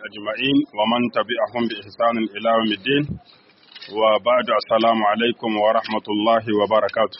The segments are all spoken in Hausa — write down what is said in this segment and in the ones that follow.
أجمعين ومن تبعهم بإحسان إلى يوم الدين وبعد السلام عليكم ورحمة الله وبركاته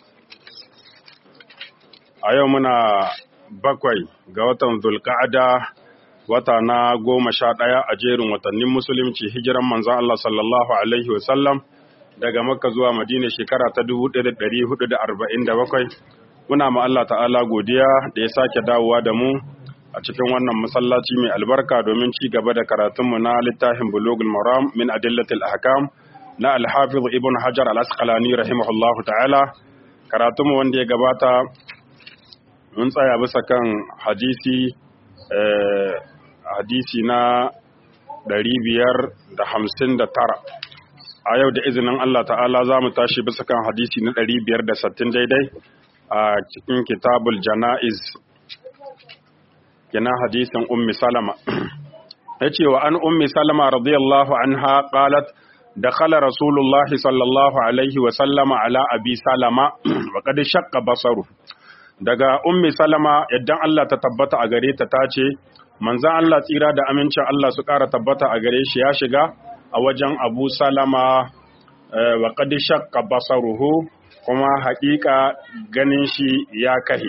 أيومنا bakwai ga watan Zulka'ada wata na goma sha ɗaya a jerin watannin musulunci hijiran manzon Allah sallallahu Alaihi wasallam daga Makka zuwa Madina shekara ta 1447 muna ma Allah ta'ala godiya da ya sake dawowa da mu a cikin wannan masallaci mai albarka domin ci gaba da karatunmu na littafin bulugul maram min adillatil ahkam na al-hafiz ibn hajar al-asqalani rahimahullahu ta'ala karatunmu wanda ya gabata mun tsaya bisa kan hadisi hadisi na 559 a yau da izinin Allah ta'ala za mu tashi bisa kan hadisi na 560 daidai a cikin kitabul jana'iz kina hadisin ummi salama yace wa an ummi salama radiyallahu anha qalat dakhala rasulullah sallallahu alaihi wa sallama ala abi salama wa qad shaqqa basaru daga ummi salama yaddan Allah ta tabbata a gare ta tace manzon Allah tsira da amincin Allah su ƙara tabbata a gare shi ya shiga a wajen Abu Salama wa qad shaqqa basaruhu kuma haƙiƙa ganin shi ya kahi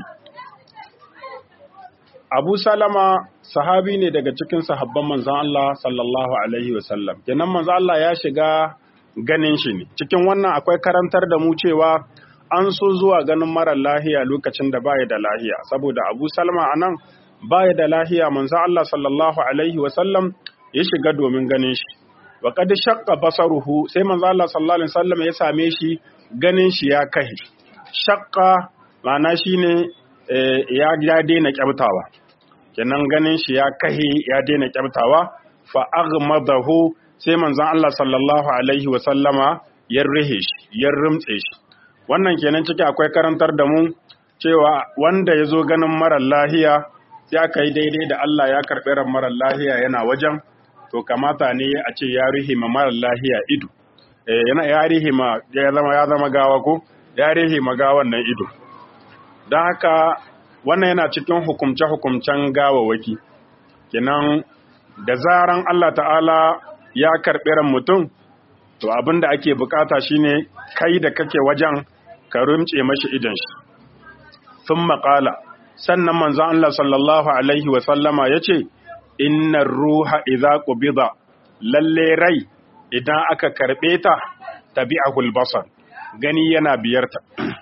Abu Salama sahabi ne daga cikin sahabban manzon Allah sallallahu alaihi wasallam. Kenan manzon Allah ya shiga ganin shi ne. Cikin wannan akwai karantar da mu cewa an so zuwa ganin marar lahiya lokacin da baya da lahiya saboda Abu Salama anan baya da lahiya manzon Allah sallallahu alaihi wasallam ya shiga domin ganin shi. Wa qad shaqqa basaruhu sai manzon Allah sallallahu alaihi wasallam ya same shi ganin shi ya kahi. Shaqqa ma'ana shine ya ya daina kyabtawa. kenan ganin shi ya kahe ya daina kyabtawa fa aghmadahu sai manzon Allah sallallahu alaihi wa sallama ya rihe shi ya rumtse shi wannan kenan ciki akwai karantar da mu cewa wanda ya zo ganin marar lahiya ya kai daidai da Allah ya karɓi ran marar lahiya yana wajen to kamata ne a ce ya rihe ma marar lahiya ido eh yana ya rihe ma ya zama ya zama gawa ko ya rihe ma gawan nan ido don haka wannan yana cikin hukumce-hukumcen gawawaki kinan da zaran Allah ta'ala ya karɓi ran mutum to abin da ake bukata shine kai da kake wajen ka rumce mashi idan shi sun maƙala sannan manzan Allah sallallahu alaihi wasallama ya ce innar ruha idza qubida lalle rai idan aka karɓe ta tabi'ahul basar gani yana biyarta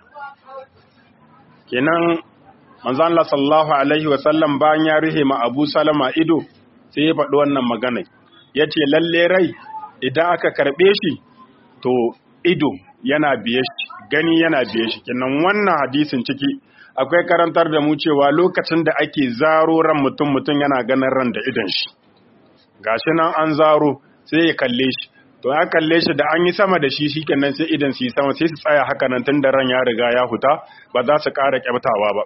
kenan manzo Allah sallallahu alaihi wa sallam bayan ya rihe ma Abu Salama ido sai ya faɗi wannan magana yace lalle rai idan aka karbe shi to ido yana biye shi gani yana biye shi kenan wannan hadisin ciki akwai karantar da mu cewa lokacin da ake zaro ran mutum mutum yana ganin ran da idon shi gashi nan an zaro sai ya kalle shi to ya kalle shi da an yi sama da shi shikenan sai idan su yi sama sai su tsaya haka nan tun da ran ya riga ya huta ba za su ƙara kyabtawa ba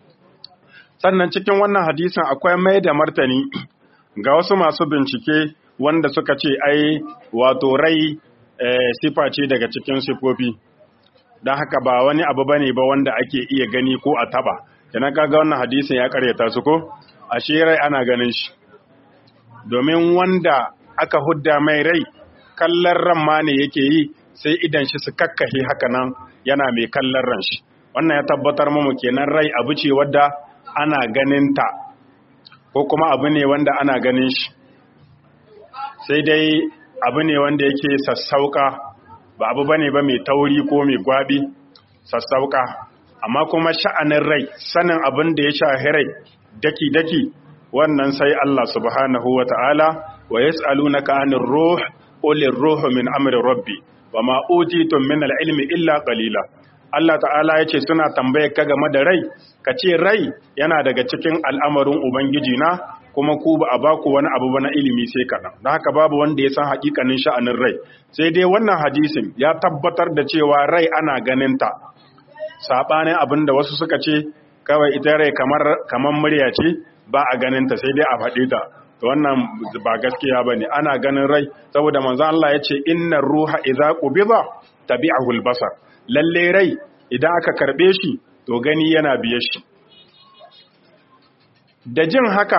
sannan cikin wannan hadisin akwai mai da martani ga wasu masu bincike wanda suka ce ai wato rai sifa ce daga cikin sifofi don haka ba wani abu bane ba wanda ake iya gani ko a taba yana kaga wannan hadisin ya karyata su ko ashe rai ana ganin shi domin wanda aka hudda mai rai kallon ran ma ne yake yi sai idan shi su kakkahe haka nan yana mai kallon ran shi wannan ya tabbatar mu kenan rai abu ce wadda ana ganin ta ko kuma abu ne wanda ana ganin shi sai dai abu ne wanda yake sassauka ba abu bane ba mai tauri ko mai gwabi sassauka amma kuma sha'anin rai sanin abin da ya shahi rai daki-daki wannan sai Allah subhanahu wa ta'ala wa yas'alunaka anir ruh qulir ruhu min amri rabbi wa ma utitum min al-ilmi illa qalila Allah ta'ala ya ce suna tambaye ka game da rai, ka ce rai yana daga cikin al'amarin Ubangiji na kuma ku ba a baku wani abu ba na ilimi sai kaɗan. Da haka babu wanda ya san haƙiƙanin sha'anin rai. Sai dai wannan hadisin ya tabbatar da cewa rai ana ganin ta. Saɓanin abin da wasu suka ce, kawai ita rai kamar, kamar murya ce ba a ganin ta sai dai a faɗi ta. Wannan ba gaskiya ba ne, ana ganin rai, saboda manzo Allah ya ce, Inna ruha idza qubida tabi'ahul basar. lalle rai idan aka karbe shi to gani yana biye shi da jin haka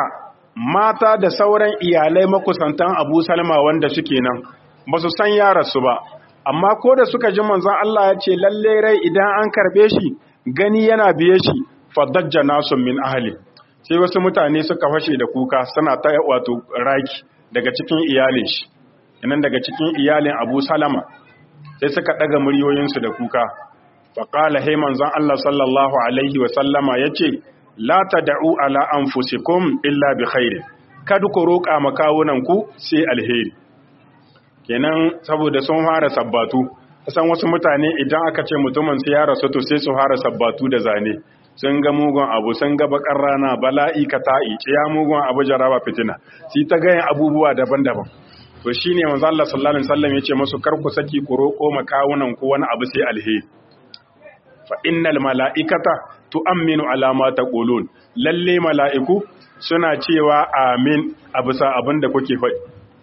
mata da sauran iyalai makusantan Abu Salma wanda suke nan ba su san yararsu ba amma ko da suka ji manzon Allah ya ce lalle rai idan an karbe shi gani yana biye shi fadajja nasu min ahli sai wasu mutane suka fashe da kuka suna ta wato raki daga cikin iyalin shi inan daga cikin iyalin Abu Salama sai suka daga muryoyinsu da kuka faqala hay manzon Allah sallallahu alaihi wa sallama yace la tad'u ala anfusikum illa bi khairin kada ku roƙa makawunan ku sai alheri kenan saboda sun fara sabbatu san wasu mutane idan aka ce mutumin sai ya rasu to sai su fara sabbatu da zane sun ga mugun abu sun ga bakar rana bala'i ka ta'i ce ya mugun abu jaraba fitina sai ta gayan abubuwa daban-daban to shine manzo Allah sallallahu alaihi wasallam yace musu kar ku saki ku roƙo makawunan ku wani abu sai alheri fa innal mala'ikata tu'minu ala ma taqulun lalle mala'iku suna cewa amin a bisa abin da kuke faɗi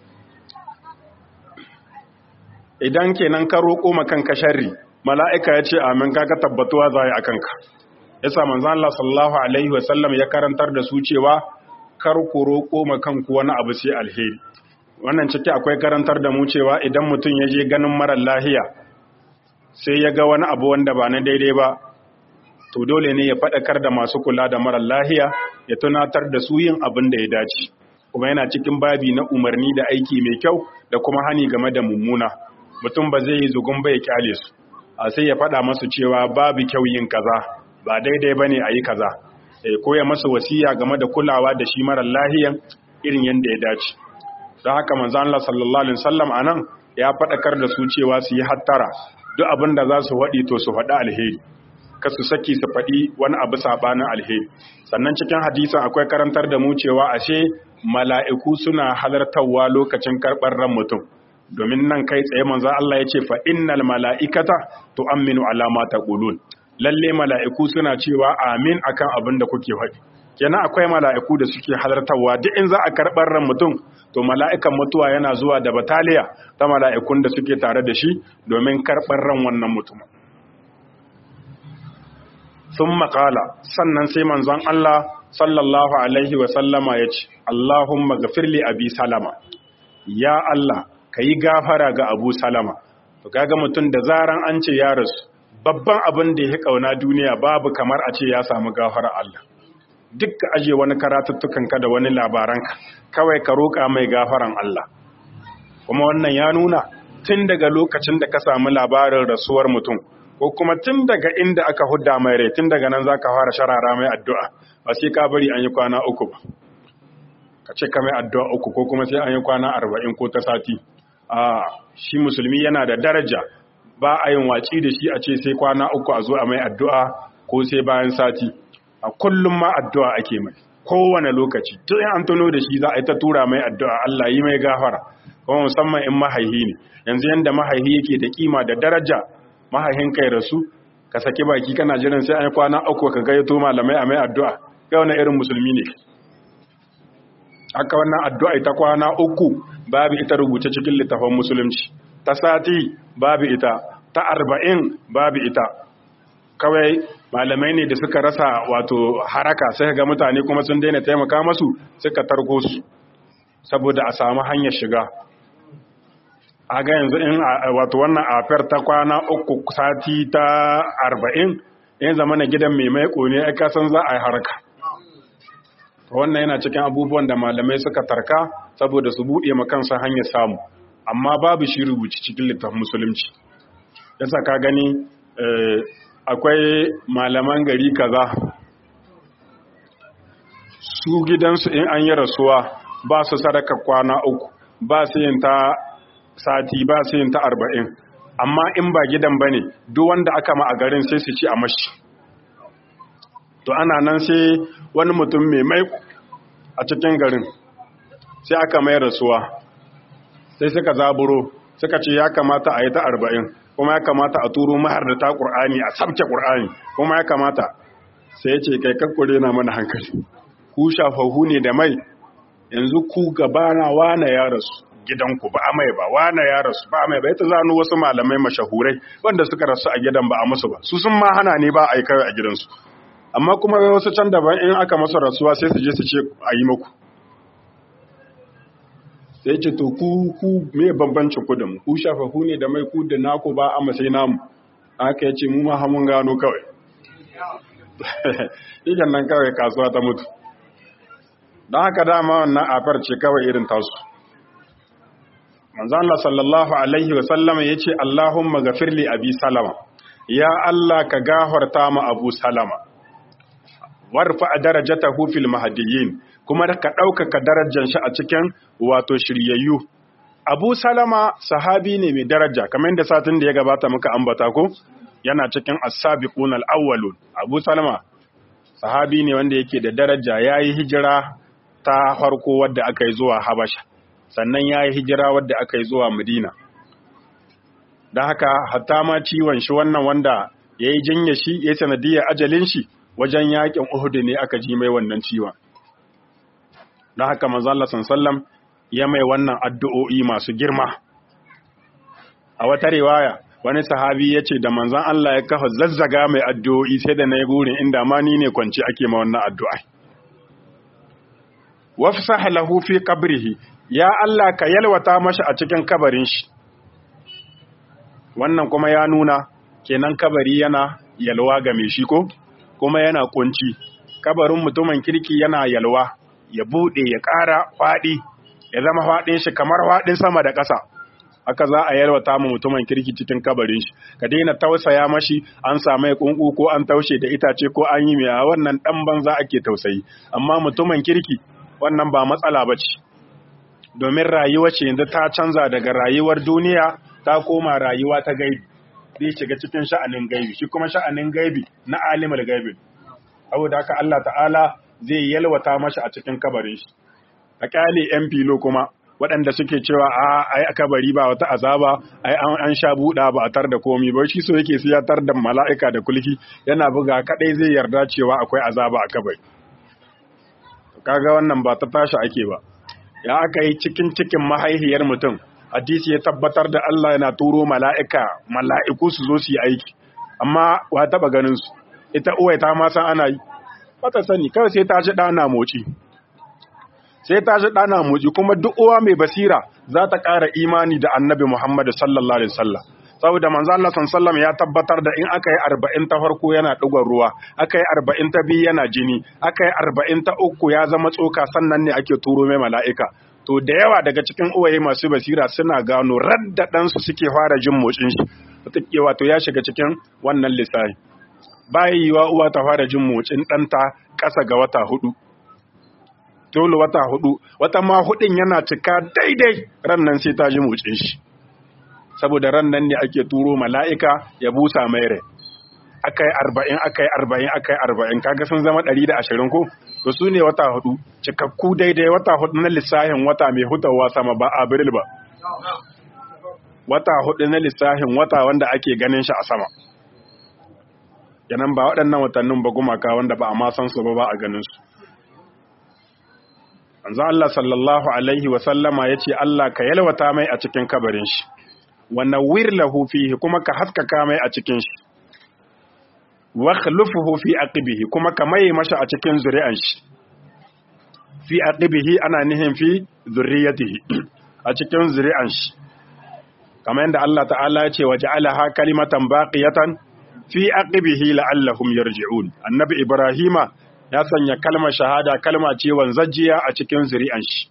idan kenan ka roƙo ma kanka sharri mala'ika ya ce amin kaga tabbatuwa za a kanka yasa manzon Allah sallallahu alaihi wasallam ya karantar da su cewa kar ku roƙo ma kanku wani abu sai alheri wannan ciki akwai karantar da mu cewa idan mutum ya je ganin marar lahiya sai ya ga wani abu wanda ba na daidai ba to dole ne ya faɗakar da masu kula da marar lahiya ya tunatar da su yin abin da ya dace kuma yana cikin babi na umarni da aiki mai kyau da kuma hani game da mummuna mutum ba zai yi zugun ba ya kyale su a sai ya faɗa masu cewa babu kyau yin kaza ba daidai ba ne a yi kaza ko ya masa wasiya game da kulawa da shi marar lahiyan irin yadda ya dace don haka manzan Allah sallallahu alaihi wasallam anan ya faɗakar da su cewa su yi hattara duk abin da za su waɗi to su faɗi alheri ka su saki su faɗi wani abu saɓanin alheri sannan cikin hadisin akwai karantar da mu cewa ashe mala'iku suna halartarwa lokacin karɓar ran mutum domin nan kai tsaye manzan Allah ya ce fa innal mala'ikata to aminu alama ta ƙulun lalle mala'iku suna cewa amin akan abin da kuke faɗi kenan akwai mala'iku da suke halartarwa duk in za a karɓar ran mutum to mala'ikan mutuwa yana zuwa da bataliya ta mala'ikun da suke tare da shi domin karɓar ran wannan mutum sun makala sannan sai manzon Allah sallallahu alaihi wasallama ya ce Allahumma gafirli abi salama ya Allah ka yi gafara ga abu salama to kaga mutum da zaran an ce ya rasu babban abin da ya kauna duniya babu kamar a ce ya samu gafara Allah duk ka aje wani karatuttukanka da wani labaranka kawai ka roƙa mai gafaran Allah kuma wannan ya nuna tun daga lokacin da ka samu labarin rasuwar mutum ko kuma tun daga inda aka hudda mai rai tun daga nan za ka fara sharara mai addu'a ba sai ka bari an yi kwana uku ba ka ce ka mai addu'a uku ko kuma sai an yi kwana arba'in ko ta sati a shi musulmi yana da daraja ba a yin watsi da shi a ce sai kwana uku a zo a mai addu'a ko sai bayan sati a kullum ma addu'a ake mai kowane lokaci tun an tuno da shi za a yi ta tura mai addu'a Allah yi mai gafara kuma musamman in mahaihi ne yanzu yanda mahaihi yake da kima da daraja mahaihin kai rasu ka saki baki kana jiran sai an yi kwana uku ka gayyato malamai a mai addu'a kai wani irin musulmi ne haka wannan addu'a ita kwana uku babu ita rubuce cikin littafin musulunci ta sati babu ita ta arba'in babu ita kawai malamai ne da suka rasa wato haraka sai ga mutane kuma sun daina taimaka masu suka tarko su saboda a samu hanyar shiga a ga yanzu in wato wannan afar ta kwana uku sati ta arba'in in zama na gidan mai maiko ne ya kasan za a yi harka wannan yana cikin abubuwan da malamai suka tarka saboda su buɗe makansa hanyar samu amma babu shi rubuci cikin littafin musulunci yasa ka gani akwai malaman gari kaza su gidansu in an yi rasuwa ba su sadaka kwana uku ba su yin ta sati ba su yin ta arba'in amma in ba gidan ba ne duk wanda aka ma a garin sai su ci a mashi to ana nan sai wani mutum mai mai a cikin garin sai aka mai rasuwa sai suka zaburo suka ce ya kamata a yi ta arba'in kuma ya kamata a turo mahar da ta ƙur'ani a sabke ƙur'ani kuma ya kamata sai ya ce kai kakkure na mana hankali ku shafahu ne da mai yanzu ku gabana wane ya rasu gidanku ba a mai ba wane ya rasu ba a mai ba ita zanu wasu malamai mashahurai wanda suka rasu a gidan ba a musu ba su sun ma hana ne ba a yi kawai a gidansu amma kuma wasu can daban in aka masa rasuwa sai su je su ce a yi muku sai ce to ku ku me bambancin ku da mu ku shafafu ne da mai ku da naku ba amma sai namu aka yace mu ma mun gano kawai idan nan kawai kasuwa ta mutu don haka dama wannan afar ce kawai irin tasu manzon Allah sallallahu alaihi wa sallama yace Allahumma ghafirli abi salama ya Allah ka gafarta ma abu salama warfa darajatahu fil mahdiyyin kuma ka ɗaukaka darajar shi a cikin wato shiryayyu abu salama sahabi ne mai daraja kamar yadda satin da ya gabata muka ambata ko yana cikin as-sabiqun al-awwalun abu salama sahabi ne wanda yake da daraja yayi hijira ta farko wadda aka yi zuwa habasha sannan yayi hijira wadda aka yi zuwa madina don haka hatta ma ciwon shi wannan wanda yayi jinya shi yayi sanadiyar ajalin shi wajen yakin Uhud ne aka ji mai wannan ciwon don haka manzo Allah sallam ya mai wannan addu'o'i masu girma a wata riwaya wani sahabi ya ce da manzon Allah ya kafa zazzaga mai addu'o'i sai da na yi burin inda ma ni ne kwanci ake ma wannan addu'a wafsah lahu fi qabrihi ya Allah ka yalwata mashi a cikin kabarin shi wannan kuma ya nuna kenan kabari yana yalwa ga mai shi ko kuma yana kunci kabarin mutumin kirki yana yalwa ya bude ya ƙara faɗi ya zama faɗin shi kamar faɗin sama da ƙasa haka za a yalwata mu mutumin kirki cikin kabarin shi ka daina tausaya mashi an samu kunku ko an taushe da itace ko an yi mai wannan dan banza ake tausayi amma mutumin kirki wannan ba matsala ba ce domin rayuwa ce yanzu ta canza daga rayuwar duniya ta koma rayuwa ta gaibi zai shiga cikin sha'anin gaibi shi kuma sha'anin gaibi na alimul gaibi saboda haka Allah ta'ala zai yalwata mashi a cikin kabarin shi a kyale yan filo kuma waɗanda suke cewa a ai kabari ba wata azaba ai an sha buɗa ba a tar da komi ba shi so yake sai ya tar da mala'ika da kulki yana buga kadai zai yarda cewa akwai azaba a kabari kaga wannan ba ta tashi ake ba ya aka yi cikin cikin mahaihiyar mutum hadisi ya tabbatar da Allah yana turo mala'ika mala'iku su zo su yi aiki amma wa taba ganin su ita uwai ta ma san ana yi bata sani kawai sai ta ji ɗana moci sai ta ji ɗana moci kuma duk uwa mai basira za ta ƙara imani da annabi Muhammad sallallahu alaihi wasallam saboda manzo Allah sallallahu ya tabbatar da in aka yi arba'in ta farko yana ɗigon ruwa aka yi arba'in ta biyu yana jini aka yi arba'in ta uku ya zama tsoka sannan ne ake turo mai mala'ika to da yawa daga cikin uwaye masu basira suna gano radda ɗansu suke fara jin motsin shi wato ya shiga cikin wannan lissafi bayan yiwa uwa ta fara jin motsin ɗanta ƙasa ga wata hudu dole wata hudu wata ma hudun yana cika daidai ran nan sai ta ji motsin shi saboda ran nan ne ake turo mala'ika ya busa mai rai aka yi arba'in aka yi arba'in aka yi arba'in kaga sun zama ɗari da ashirin ko to su ne wata hudu cikakku daidai wata hudu na lissahin wata mai hutawa sama ba abril ba wata hudu na lissahin wata wanda ake ganin shi a sama yanan ba waɗannan watannin ba gumaka wanda ba a ma san su ba ba a ganin su anzo Allah sallallahu alaihi wa sallama yace Allah ka yalwata mai a cikin kabarin shi wa nawwir lahu fihi kuma ka haskaka mai a cikin shi wa khlufuhu fi aqibihi kuma ka mai masa a cikin zuri'an shi fi aqibihi ana nihin fi zurriyatihi a cikin zuri'an shi kamar yadda Allah ta'ala ya ce waja'alaha kalimatan baqiyatan fi aqibihi la'allahum yarji'un annabi ibrahima ya sanya kalmar shahada kalma ce wanzajjiya a cikin zuri'an shi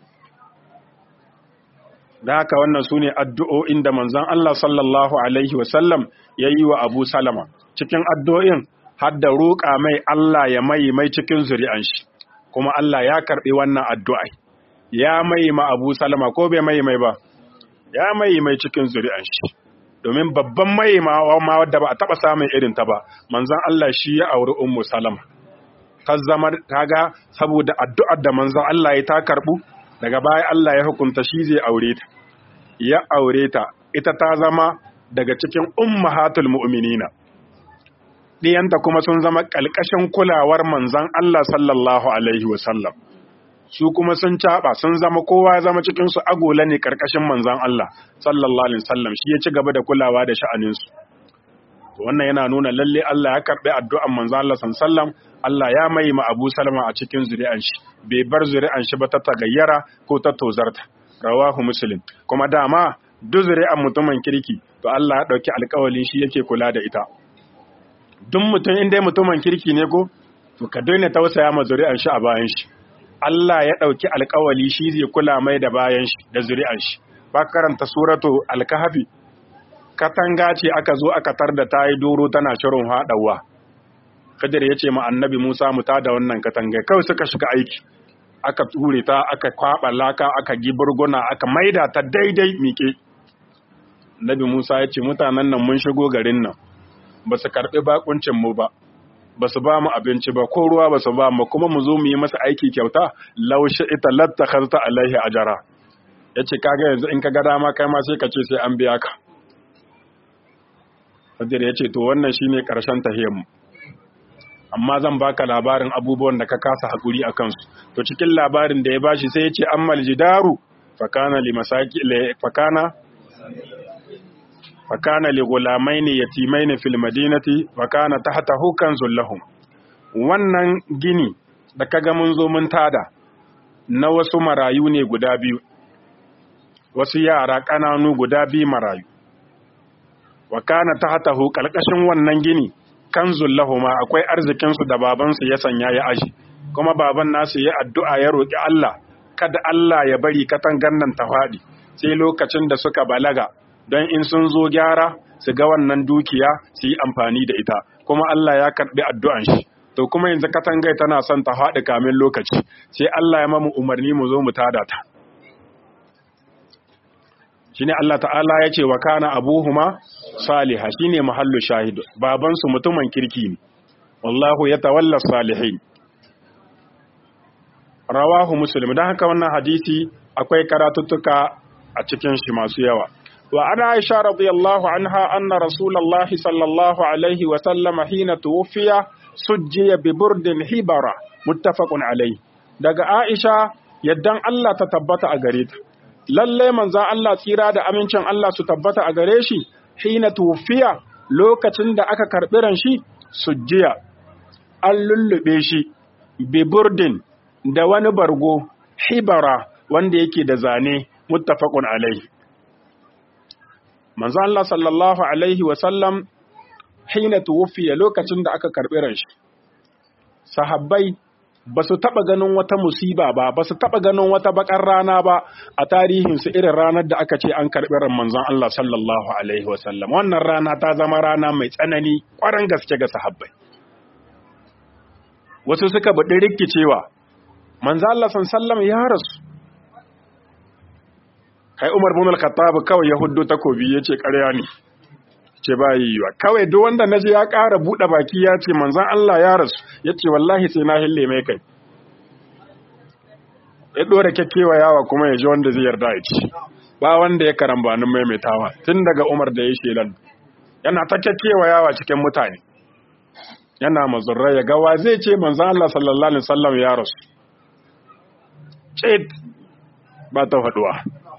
da haka wannan sune addu'o'in da manzon Allah sallallahu alaihi wasallam yayi wa Abu Salama cikin addu'o'in har da roƙa mai Allah ya mai mai cikin zuri'an shi kuma Allah ya karɓi wannan addu'a ya mai ma Abu Salama ko bai mai mai ba ya mai mai cikin zuri'an shi domin babban mai ma wadda ba a taɓa samun irin ta ba manzon Allah shi ya auri Ummu Salama ta zama kaga saboda addu'ar da manzon Allah ya ta karɓu daga baya Allah ya hukunta shi zai aure ta ya aure ta ita ta zama daga cikin ummahatul mu'minina ɗiyanta kuma sun zama ƙalƙashin kulawar manzan Allah sallallahu Alaihi wasallam. Su kuma sun caɓa sun zama kowa ya zama cikinsu agola ne ƙarƙashin manzan Allah sallallahu Alaihi wasallam shi ya ci gaba da kulawa da sha'aninsu. Wannan yana nuna lalle Allah ya karɓi addu'an manzan Allah sallallahu Allah ya mai ma Abu Salama a cikin zuri'an shi, bai bar zuri'an shi ba ta tagayyara ko ta tozarta. rawahu muslim kuma dama duk zuri'an mutumin kirki to Allah ya dauki alƙawalin shi yake kula da ita duk mutum in dai mutumin kirki ne ko to ka daina tausaya ma zuri'an shi a bayan shi Allah ya dauki alƙawali shi zai kula mai da bayan shi da zuri'an shi ba karanta suratu al-kahfi katanga ce aka zo aka tar da tayi doro tana shirin hadawa Kadir ya ce ma annabi Musa mu tada wannan katanga kawai suka shiga aiki aka ture ta aka kwaba laka aka giburguna aka maida ta daidai miƙe Nabi Musa ya ce mutanen nan mun shigo garin nan ba su karɓi bakuncin mu ba ba su ba mu abinci ba ko ruwa ba su ba mu kuma mu zo mu yi masa aiki kyauta laushe ita lattakharta alaihi ajara yace kaga yanzu in ka ga dama kai ma sai ka ce sai an biya ka Kadir ya ce to wannan shine karshen tahiyar mu amma zan baka labarin abubuwan da ka kasa hakuri a kansu to cikin labarin da ya bashi sai ya ce ammal jidaru fakana li masaki fakana fakana li gulamaini yatimaini fil madinati fakana tahtahu kanzul lahum wannan gini da kaga mun zo mun tada na wasu marayu ne guda biyu wasu yara kananu guda biyu marayu wa kana tahtahu kalkashin wannan gini kanzul lahuma akwai arzikin su da baban su ya sanya ya aji kuma baban nasu ya addu'a ya roki Allah kada Allah ya bari katangan nan ta fadi sai lokacin da suka balaga don in sun zo gyara su ga wannan dukiya su yi amfani da ita kuma Allah ya karbi addu'an shi to kuma yanzu katangai tana son ta faɗi kamin lokaci sai Allah ya mamu umarni mu zo mu tada ta shine Allah ta'ala ya ce wa kana abuhuma saliha shine mahallu shahidu baban su mutumin kirki ne wallahu yatawalla salihin rawahu muslim dan haka wannan hadisi akwai karatuttuka a cikin shi masu yawa wa ana aisha radiyallahu anha anna rasulullahi sallallahu alaihi wa sallama hina tuwfiya sujjiya bi burdin hibara muttafaqun alaihi daga aisha yaddan Allah ta tabbata a gare ta lalle manzan Allah tsira da amincin Allah su tabbata a gare shi hina tufiya lokacin da aka karɓi ran shi sujjiya an lullube shi biburdin da wani bargo hibara wanda yake da zane muttafaqun alaihi manzan Allah sallallahu alaihi wa sallam hina tufiya lokacin da aka karɓi ran shi sahabbai ba su taɓa ganin wata musiba ba ba su taɓa ganin wata bakar rana ba a tarihinsu irin ranar da aka ce an karɓi ran manzon Allah sallallahu alaihi wasallam wannan rana ta zama rana mai tsanani ƙwarar gaske ga sahabbai wasu suka buɗi rikicewa manzon Allah sallallahu ya rasu kai Umar bin al-Khattab kawai ya huddo takobi yace ƙarya ne ce ba yiwa kawai duk wanda naji ya ƙara buɗe baki ya ce manzan Allah ya rasu ya ce wallahi sai na hille mai kai ya ɗora kyakkyawa yawa kuma ya ji wanda zai yarda ya ci ba wanda ya karambanin maimaitawa tun daga umar da ya shelan yana ta kyakkyawa yawa cikin mutane yana mazurra ya gawa zai ce manzan Allah sallallahu alaihi wasallam ya rasu ce ba ta faduwa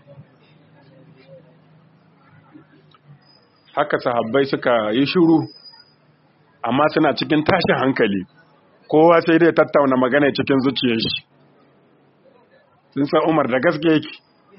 haka sahabbai suka yi shiru amma suna cikin tashin hankali kowa sai dai tattauna magana cikin zuciyar shi sun san Umar da gaske yake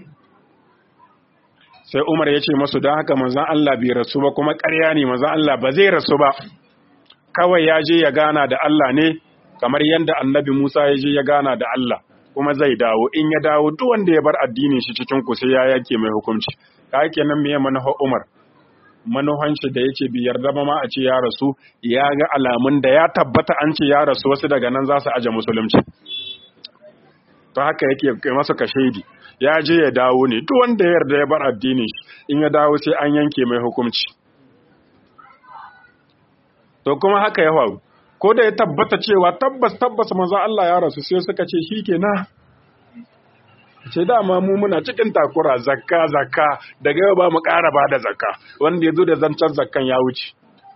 sai Umar ya ce masu don haka manzan Allah bai rasu ba kuma ƙarya ne manzan Allah ba zai rasu ba kawai ya je ya gana da Allah ne kamar yadda annabi Musa ya je ya gana da Allah kuma zai dawo in ya dawo duk wanda ya bar addinin shi cikin ku sai ya yake mai hukunci ka kenan me manufar Umar manuhanci da yake bi yarda ba ma a ce ya rasu ya ga alamun da ya tabbata an ce ya rasu wasu daga nan za su aje musulunci to haka yake kai masa kashedi ya je ya dawo ne duk wanda ya yarda ya bar addinin shi in ya dawo sai an yanke mai hukunci to kuma haka ya faru ko da ya tabbata cewa tabbas tabbas manzo Allah ya rasu sai suka ce shikenan ce dama mu muna cikin takura zakka zakka daga yau ba mu ƙara ba da zakka wanda ya zo da zancen zakkan ya wuce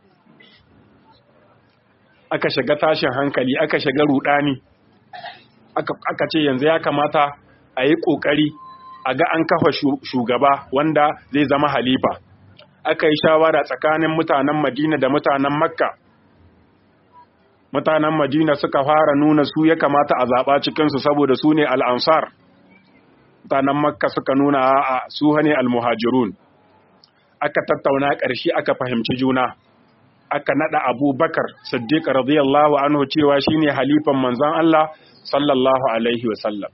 aka shiga tashin hankali aka shiga rudani aka ce yanzu ya kamata a yi ƙoƙari a ga an kafa shugaba wanda zai zama halifa aka yi shawara tsakanin mutanen madina da mutanen makka mutanen madina suka fara nuna su ya kamata a zaɓa cikinsu saboda su ne al'ansar mutanen makka suka nuna a su hane almuhajirun aka tattauna ƙarshe aka fahimci juna aka nada abubakar siddiq radiyallahu anhu cewa shine halifan manzon Allah sallallahu alaihi wasallam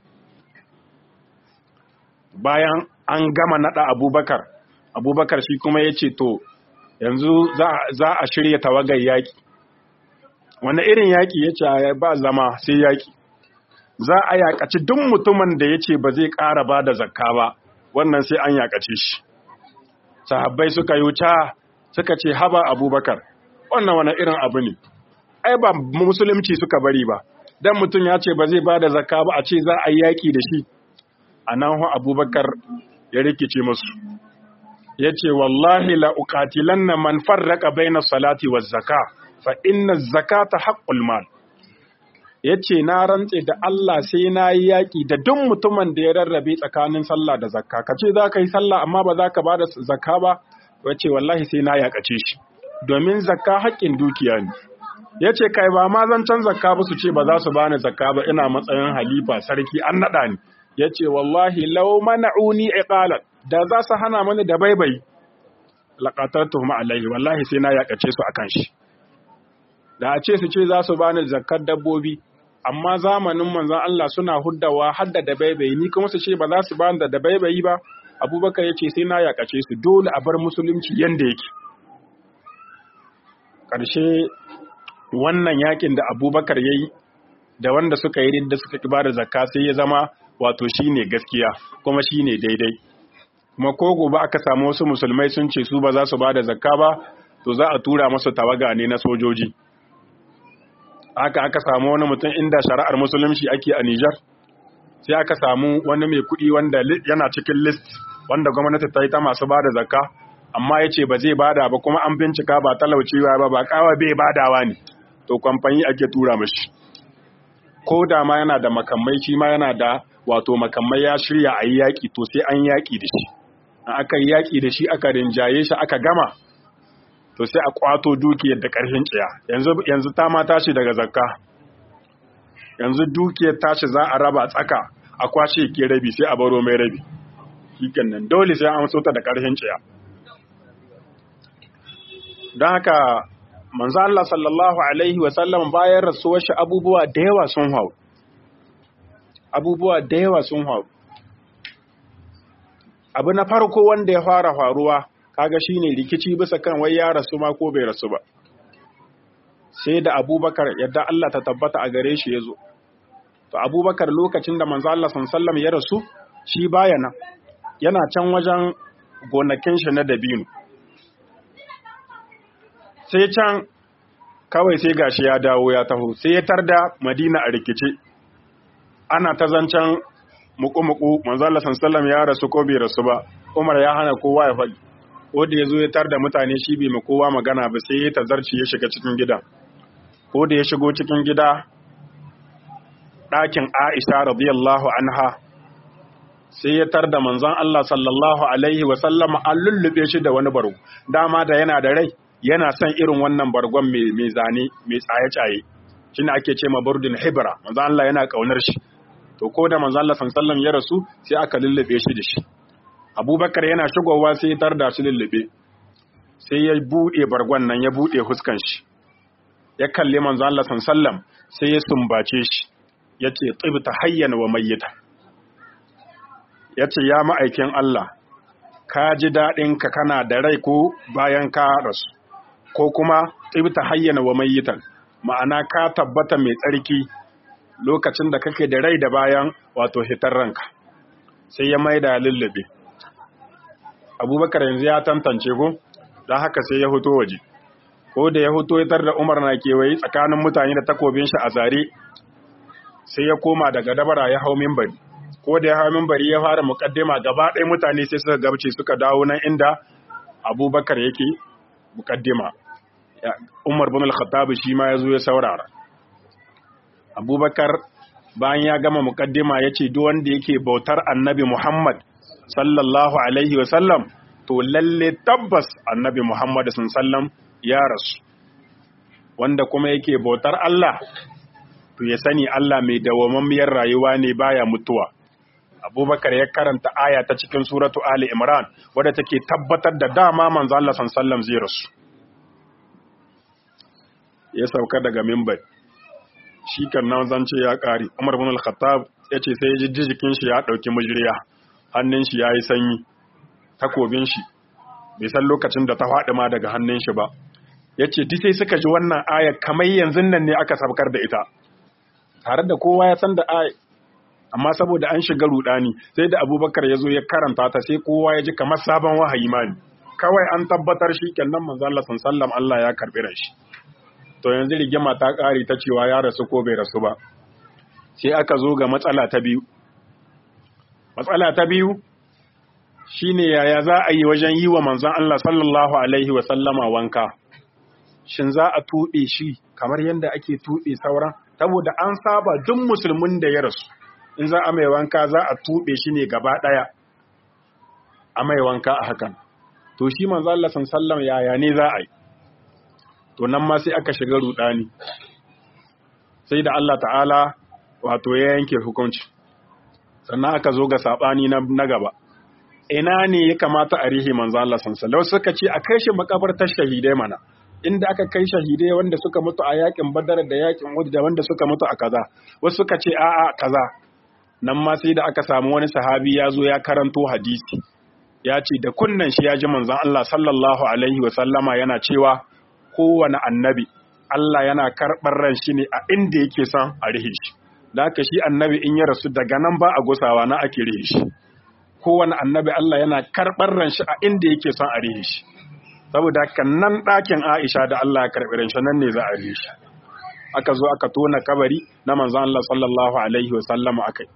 bayan an gama nada abubakar abubakar shi kuma ya ce to yanzu za a shirya tawagar yaƙi wani irin yaƙi ya ce ba zama sai yaƙi za a yaƙaci duk mutumin da ya ce ba zai ƙara ba da zakka ba wannan sai an yaƙace shi sahabbai suka yi wuta suka ce haba abubakar wannan wani irin abu ne ai ba musulunci suka bari ba dan mutum ya ce ba zai ba da zakka ba a ce za a yi yaƙi da shi a nan abubakar ya rikice musu ya ce wallahi la'ukatilan na man farraka bai na salati wa zaka fa inna zakata haƙƙul mal ya ce na rantse da Allah sai na yi yaƙi da duk mutumin da ya rarrabe tsakanin sallah da zakka ka ce za ka yi sallah amma ba za ka ba da zakka ba ya ce wallahi sai na yaƙace shi domin zakka haƙƙin dukiya ne ya ce kai ba ma zancen zakka ba su ce ba za su bani zakka ba ina matsayin halifa sarki an naɗa ni ya ce wallahi lau mana'uni iqalan da za su hana mani da baibai laqatartuhum alaihi wallahi sai na yakace su akan shi da a ce su ce za su bani zakkar dabbobi amma zamanin manzon Allah suna huddawa hadda da baibai ni kuma su ce ba za su bani da da baibai ba Abubakar ya ce sai na yakace su dole a bar musulunci yanda yake ƙarshe wannan yakin da Abubakar yayi da wanda suka yi da suka ki bada zakka sai ya zama wato shine gaskiya kuma shine daidai kuma ko gobe aka samu wasu musulmai sun ce su ba za su bada zakka ba to za a tura masu tawaga ne na sojoji haka aka samu wani mutum inda shari'ar musulunci ake a Nijar sai aka samu wani mai kuɗi wanda yana cikin list wanda gwamnati ta yi ta masu bada zakka amma ya ce ba zai bada ba kuma an bincika ba talaucewa ba ba kawa bai badawa ne to kwamfani ake tura mashi ko da ma yana da makamai shi ma yana da wato makamai ya shirya a yi yaƙi to sai an yaƙi da shi aka yi yaƙi da shi aka rinjaye shi aka gama to sai a kwato dukiyar da ƙarfin tsiya yanzu ta ma tashi daga zakka yanzu dukiyar tashi za a raba tsaka a kwashe ke rabi sai a baro mai rabi shikin nan dole sai an so ta da ƙarfin tsiya don haka manzo Allah sallallahu alaihi wa sallam bayan rasuwar shi abubuwa da yawa sun hau abubuwa da yawa sun hau abu na farko wanda ya fara faruwa kaga shine rikici bisa kan wai ya rasu ma ko bai rasu ba sai da abubakar yadda Allah ta tabbata a gare shi ya zo to abubakar lokacin da manzo Allah sallallahu ya rasu shi baya nan yana can wajen gonakin shi na dabino sai can kawai sai gashi ya dawo ya taho sai ya tarda madina a rikice ana ta zancen muku-muku manzala sansallam ya rasu ko bai rasu ba umar ya hana kowa ya faɗi ko da ya zo ya tarda mutane shi bai ma kowa magana ba sai ya tazarci ya shiga cikin gida ko da ya shigo cikin gida ɗakin aisha radiyallahu anha sai ya tarda manzon Allah sallallahu alaihi wa sallama an lullube shi da wani bargo dama da yana da rai yana son irin wannan bargon mai zane mai tsaye-tsaye shi ne ake ce ma burdin hibra manzo Allah yana kaunar shi to ko da manzo Allah sallallahu ya rasu sai aka lullube shi da shi Abubakar yana shigowa sai ya tarda shi lullube sai ya bude bargon nan ya bude huskan shi ya kalli manzo Allah sallallahu sai ya sumbace shi yace tibta hayyan wa mayyita yace ya ma'aikin Allah ka ji daɗin ka kana da rai ko bayan ka rasu ko kuma tsibta hayyana wa mayyitan ma'ana ka tabbata mai tsarki lokacin da kake da rai da bayan wato hitar ranka sai ya maida lullube abubakar yanzu ya tantance ko don haka sai ya fito waje ko da ya fito ya da umar na kewaye tsakanin mutane da takobin shi a zare sai ya koma daga dabara ya hau mimbari ko da ya hau mimbari ya fara mukaddima gaba ɗaya mutane sai suka gabce suka dawo nan inda abubakar yake mukaddima umar bin al-khattab shi ma yazo ya saurara abubakar bayan ya gama mukaddima yace duk wanda yake bautar annabi muhammad sallallahu alaihi wa sallam to lalle tabbas annabi muhammad sallam ya rasu wanda kuma yake bautar Allah to ya sani Allah mai dawamammiyar rayuwa ne baya mutuwa abubakar ya karanta aya ta cikin suratu ali imran wadda take tabbatar da dama manzo Allah sallallahu zai rasu ya sauka daga mimbar shi kan nan zance ya kare Umar bin al-Khattab yace sai ya ji jikin shi ya dauki mujriya hannun shi yayi sanyi takobin shi bai san lokacin da ta faɗi ma daga hannun shi ba yace duk sai suka ji wannan aya kamar yanzu nan ne aka sabkar da ita tare da kowa ya san da aya amma saboda an shiga rudani sai da Abubakar ya zo ya karanta ta sai kowa ya ji kamar sabon wahayi ma kawai an tabbatar shi kenan manzo Allah sallallahu Allah ya karbi shi to yanzu rigima ta ƙare ta cewa ya rasu ko bai rasu ba sai aka zo ga matsala ta biyu matsala ta biyu shine yaya za a yi wajen yi wa manzon Allah sallallahu alaihi wa sallama wanka shin za a tuɓe shi kamar yadda ake tuɓe sauran saboda an saba duk musulmin da ya rasu in za a mai wanka za a tuɓe shi ne gaba ɗaya a mai wanka a hakan to shi manzon Allah sallallahu alaihi wa sallam yaya ne za a yi to nan ma sai aka shiga rudani sai da Allah ta'ala wato ya yanke hukunci sannan aka zo ga sabani na gaba ina ne ya kamata a rihe manzo Allah sallallahu suka ce a kai shi makabartar shahidai mana inda aka kai shahidai wanda suka mutu a yakin badar da yakin uhud da wanda suka mutu a kaza wasu suka ce a'a kaza nan ma sai da aka samu wani sahabi ya zo ya karanto hadisi ya ce da kunnan shi ya ji manzon Allah sallallahu alaihi wa sallama yana cewa kowane annabi Allah yana karɓar ran shi ne a inda yake son a rihe shi da haka shi annabi in ya rasu daga nan ba a gusawa na ake rihe shi kowane annabi Allah yana karɓar ran shi a inda yake son a rihe shi saboda haka nan ɗakin Aisha da Allah ya karɓi ran shi nan ne za a rihe shi aka zo aka tona kabari na manzon Allah sallallahu alaihi wa sallama akai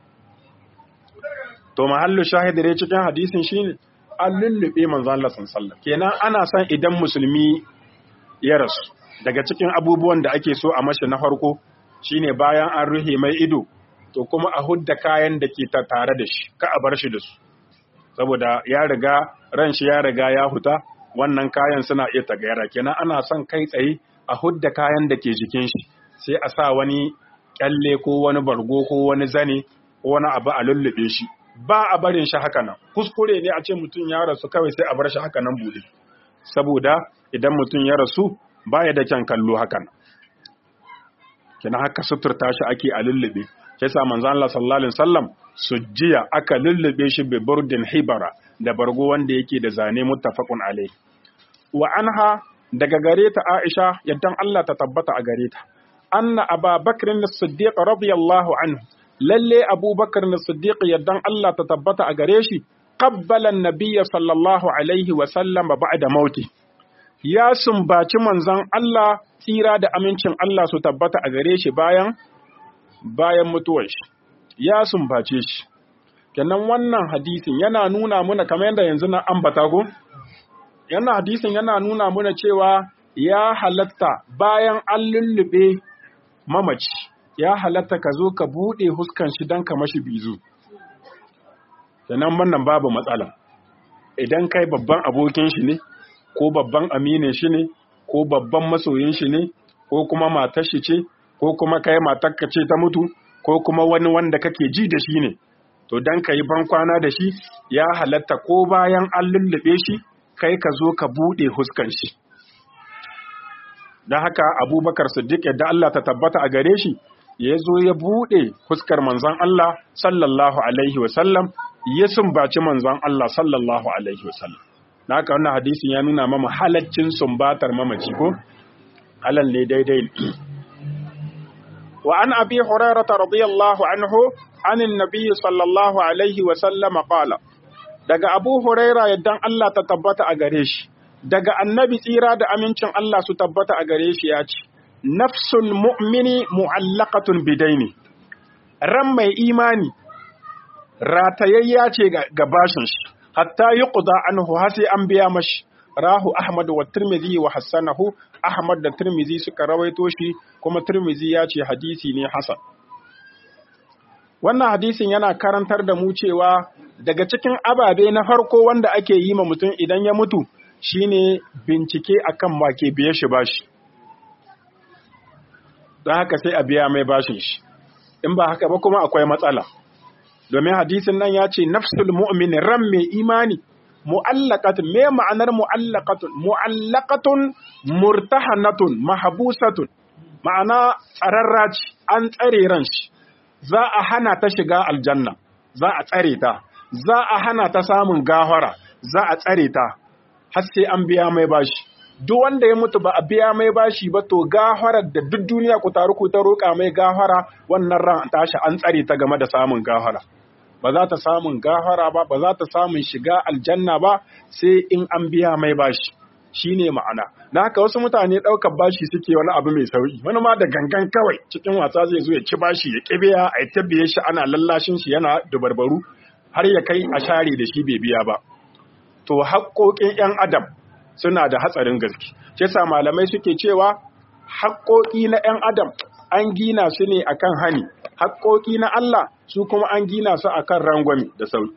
to mahallu shahidi dai cikin hadisin shine an lullube manzon Allah sallallahu alaihi wasallam kenan ana son idan musulmi ya rasu daga cikin abubuwan da ake so a mashi na farko shine bayan an ruhe mai ido to kuma a hudda kayan da ke tare da shi ka a bar shi da su saboda ya riga ran shi ya riga ya huta wannan kayan suna iya tagayara kenan ana son kai tsaye a hudda kayan da ke jikin shi sai a sa wani kyalle ko wani bargo ko wani zane ko wani abu a lullube shi ba a barin shi haka nan kuskure ne a ce mutum ya rasu kawai sai a bar shi haka nan bude saboda idan mutum ya rasu baya da kyan kallo hakan kina haka suturta shi ake a lullube sai sa manzo Allah sallallahu alaihi wasallam sujjiya aka lullube shi bi burdin hibara da bargo wanda yake da zane muttafaqun alai wa anha daga gare ta Aisha yaddan Allah ta tabbata a gare ta anna Aba Bakr as-Siddiq radiyallahu anhu lalle Abu Bakr as-Siddiq yaddan Allah ta tabbata a gare shi qabbala an-nabiy sallallahu alaihi wa sallam ba'da mauti ya sumbaci manzon Allah tsira da amincin Allah su tabbata a gare shi bayan bayan mutuwar shi ya sumbace shi kenan wannan hadisin yana nuna muna kamar yadda yanzu na ambata ko yana hadisin yana nuna muna cewa ya halatta bayan an lullube mamaci ya halatta ka zo ka buɗe huskan shi don ka mashi bizu kenan wannan babu matsala idan kai babban abokin shi ne ko babban aminin shi ne ko babban masoyin shi ne ko kuma matar shi ce ko kuma kai matarka ce ta mutu ko kuma wani wanda kake ji da shi ne to dan ka yi bankwana da shi ya halatta ko bayan an lullube shi kai ka zo ka buɗe huskan shi don haka abubakar siddiq yadda Allah ta tabbata a gare shi ya zo ya buɗe huskar manzon Allah sallallahu alaihi wasallam ya sumbaci manzon Allah sallallahu alaihi wasallam na haka wannan hadisin ya nuna mama halaccin sumbatar mamaci ko halal ne daidai wa an abi hurairah radiyallahu anhu anin nabiy sallallahu alaihi wasallam qala daga abu huraira yaddan Allah ta tabbata a gare shi daga annabi tsira da amincin Allah su tabbata a gare shi ya ce nafsul mu'mini mu'allaqatun bidaini ran mai imani ratayayya ce ga bashin shi hatta yuqda anhu har sai an biya mashi rahu ahmad wa tirmidhi wa hassanahu ahmad da tirmidhi suka rawaito shi kuma tirmidhi ya ce hadisi ne hasan wannan hadisin yana karantar da mu cewa daga cikin ababe na farko wanda ake yi ma mutum idan ya mutu shine bincike akan wake biye shi bashi don haka sai a biya mai bashin shi in ba haka ba kuma akwai matsala domin hadisin nan ya ce nafsul mu'min ran mai imani mu'allaqatun me ma'anar mu'allaqatun mu'allaqatun murtahanatun mahbusatun ma'ana tsararra ce an tsare ran shi za a hana ta shiga aljanna za a tsare ta za a hana ta samun gafara za a tsare ta har sai an biya mai bashi duk wanda ya mutu ba a biya mai bashi ba to gafarar da duk duniya ku taru ku ta roƙa mai gafara wannan ran tashi an tsare ta game da samun gafara ba za ta samun gafara ba ba za ta samun shiga aljanna ba sai in an biya mai bashi shine ma'ana na haka wasu mutane ɗaukar bashi suke wani abu mai sauki wani ma da gangan kawai cikin wasa zai zo ya ci bashi ya kibiya a tabbiye shi ana lallashin shi yana dubarbaru har ya kai a share da shi bai biya ba to haƙoƙin 'yan adam suna da hatsarin gaske shi yasa malamai suke cewa haƙoƙi na 'yan adam an gina su ne akan hani haƙoƙi na Allah su kuma an gina su akan rangwami da sauki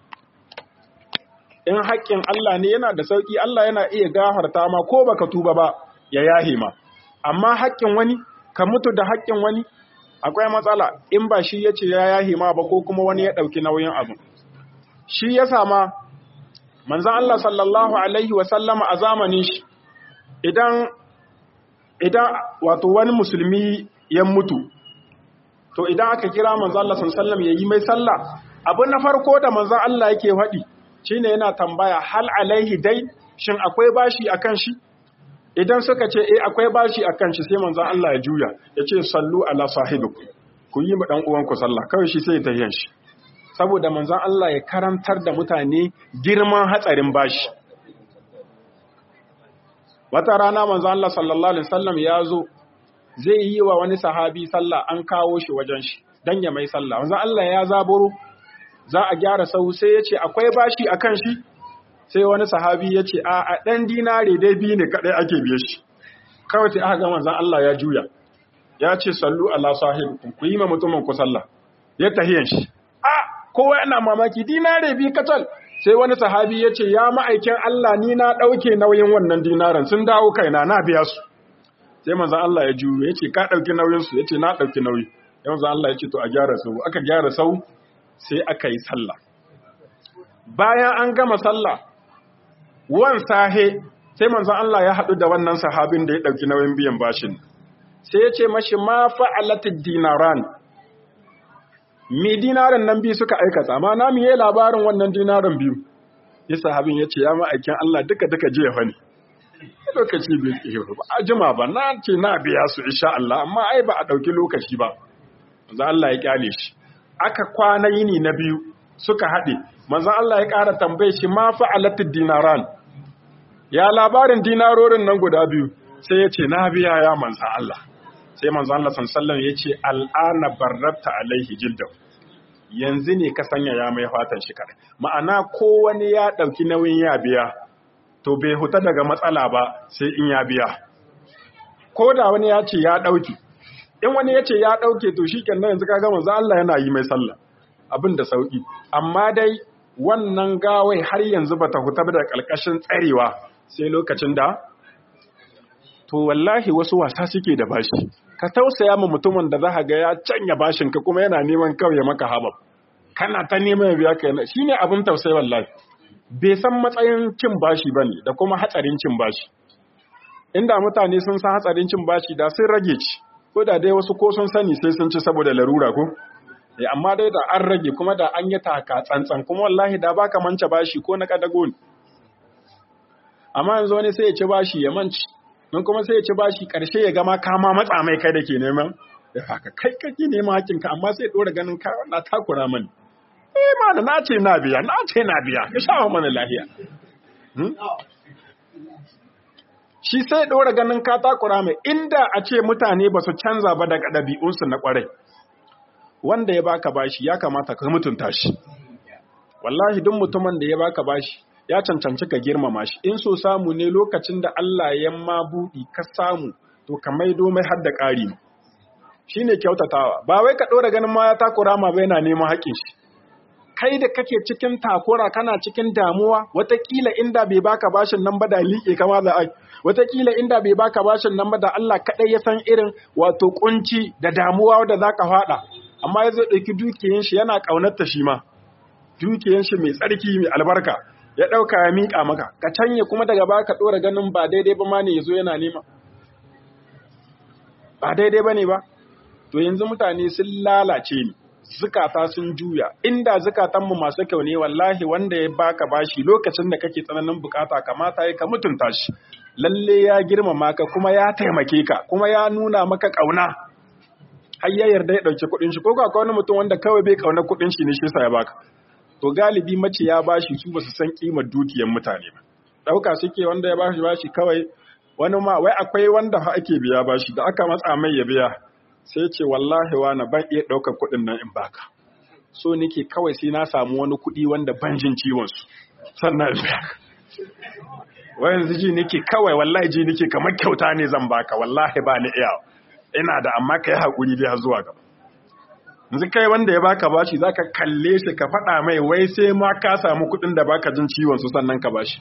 in haƙƙin Allah ne yana da sauki Allah yana iya gafarta ma ko baka tuba ba ya yahe ma amma haƙƙin wani ka mutu da haƙƙin wani akwai matsala in ba shi yace ya yahe ma ba ko kuma wani ya ɗauki nauyin abu shi ya sama manzan Allah sallallahu Alaihi wasallama a zamanin shi idan idan wato wani musulmi ya mutu to idan aka kira manzan Allah sallallahu ya yi mai sallah abu na farko da manzan Allah yake faɗi shine yana tambaya hal alaihi dai shin akwai bashi akan shi idan suka ce eh akwai bashi akan shi sai manzan Allah ya juya ya ce sallu ala sahibikum ku yi ma dan uwanku sallah kawai shi sai ya tahiyan shi saboda manzon Allah ya karantar da mutane girman hatsarin bashi. Wata rana manzon Allah sallallahu Alaihi wasallam ya zo zai yi wa wani sahabi sallah an kawo shi wajen shi don ya mai sallah. Manzon Allah ya zaburo za a gyara sau sai ya ce akwai bashi a kan shi sai wani sahabi ya ce a a ɗan dinare dai biyu ne kaɗai ake biye shi. Kawai sai aka ga manzon Allah ya juya. Ya ce sallu ala sahibikum ku yi ma mutumin ku sallah. Ya tahiyan shi. kowa yana mamaki dinare bi kacal sai wani sahabi ya ce ya ma'aikin Allah ni na ɗauke nauyin wannan dinaren sun dawo kaina na biya su sai manzan Allah ya juyo ya ce ka ɗauki nauyinsu ya ce na ɗauki nauyi ya manzan Allah ya ce to a gyara sau aka gyara sau sai aka yi sallah bayan an gama sallah wan sahe sai manzan Allah ya haɗu da wannan sahabin da ya ɗauki nauyin biyan bashin sai ya ce mashi ma fa'alatid dinaran me dinarin nan biyu suka aikata amma na miye labarin wannan dinarin biyu ya sahabin ya ce ya ma'aikin Allah duka duka jiya fa ne lokaci bai ke ba a jima ba na ce na biya su insha Allah amma ai ba a ɗauki lokaci ba manzo Allah ya kyale shi aka kwana yini na biyu suka haɗe manzo Allah ya ƙara tambaye shi ma fa'alatid dinaran ya labarin dinarorin nan guda biyu sai ya ce na biya ya manzo Allah sai manzo Allah sallallahu ya ce al'ana barrabta alaihi jildahu yanzu ne ka sanya ya mai fatan shi kare ma'ana ko wani ya dauki nauyin ya biya to bai huta daga matsala ba sai in ya biya ko da wani ya ce ya dauki in wani ya ce ya dauke to shikenan yanzu kaga manzo Allah yana yi mai sallah abin da sauki amma dai wannan gawai har yanzu bata huta da kalkashin tsarewa sai lokacin da to wallahi wasu wasa suke da bashi ka tausaya ma mutumin da za ga ya canya bashin ka kuma yana neman kawai maka habab kana ta neman biya ka yana shine abin tausayi wallahi bai san matsayin cin bashi bane da kuma hatsarin cin bashi inda mutane sun san hatsarin cin bashi da sun rage ci ko da dai wasu ko sun sani sai sun ci saboda larura ko eh amma dai da an rage kuma da an yi taka tsantsan kuma wallahi da baka manta bashi ko na kadago ne amma yanzu wani sai ya ci bashi ya manci don kuma sai ya ci bashi ƙarshe ya gama kama matsa mai kai da ke neman da haka kai kake neman hakinka amma sai ɗora ganin ka na takura mani eh mana na ce na biya na ce na biya ka sha mana lahiya shi sai ɗora ganin ka takura mai inda a ce mutane ba su canza ba daga ɗabi'unsu na ƙwarai wanda ya baka bashi ya kamata ka mutunta shi wallahi duk mutumin da ya baka bashi ya cancanci ka girmama shi in so samu ne lokacin da Allah ya ma buɗi ka samu to ka maido mai har da ƙari shi ne kyautatawa ba wai ka ɗora ganin ma ya takura ma bai na neman haƙin shi kai da kake cikin takura kana cikin damuwa watakila inda bai baka bashin nan ba da liƙe kama da ai watakila inda bai baka bashin nan ba da Allah kaɗai ya san irin wato kunci da damuwa da zaka faɗa amma ya zai ɗauki dukiyan shi yana ƙaunarta shi ma dukiyan shi mai tsarki mai albarka ya ɗauka ya miƙa maka ka canye kuma daga baya ka ɗora ganin ba daidai ba ma ne ya zo yana nema ba daidai ba ne ba to yanzu mutane sun lalace ni zukata sun juya inda zukatanmu masu kyau ne wallahi wanda ya baka bashi lokacin da kake tsananin bukata kamata ya ka mutunta shi lalle ya girmama ka kuma ya taimake ka kuma ya nuna maka kauna har ya yarda ya dauki kudin shi ko ga wani mutum wanda kawai bai kauna kudin shi ne shi sa ya baka to galibi mace ya bashi su basu san kimar dukiyar mutane ba dauka suke wanda ya bashi bashi kawai wani ma wai akwai wanda ake biya bashi da aka matsa mai ya biya sai ce wallahi wani ban iya ɗaukar kuɗin nan in baka so nake kawai sai na samu wani kuɗi wanda ban jin ciwonsu sannan in baka wai yanzu ji nake kawai wallahi ji nake kamar kyauta ne zan baka wallahi ba ni iya ina da amma ka yi haƙuri dai har zuwa gaba yanzu kai wanda ya baka bashi za ka kalle shi ka faɗa mai wai sai ma ka samu kuɗin da baka jin ciwonsu sannan ka bashi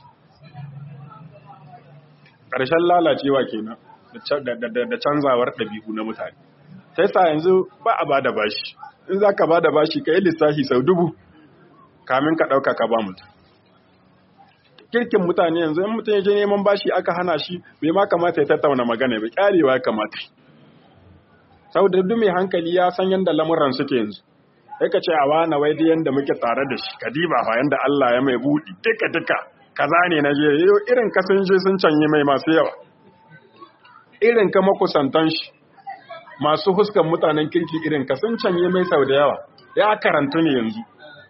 ƙarshen lalacewa kenan da canzawar ɗabi'u na mutane sai sa yanzu ba a bada bashi in za ka bada bashi ka yi lissafi sau dubu kamin ka ɗauka ka ba mutum kirkin mutane yanzu in mutum ya je neman bashi aka hana shi bai ma kamata ya tattauna magana bai ƙarewa ya kamata saboda duk mai hankali ya san yadda lamuran suke yanzu sai ka ce a wani wai dai yadda muke tare da shi ka diba fa yadda Allah ya mai buɗi duka duka kaza ne na je irin kasan je sun canye mai masu yawa irin ka makusantan shi masu huskan mutanen kirki irin ka sun canye mai sau da yawa ya karantu ne yanzu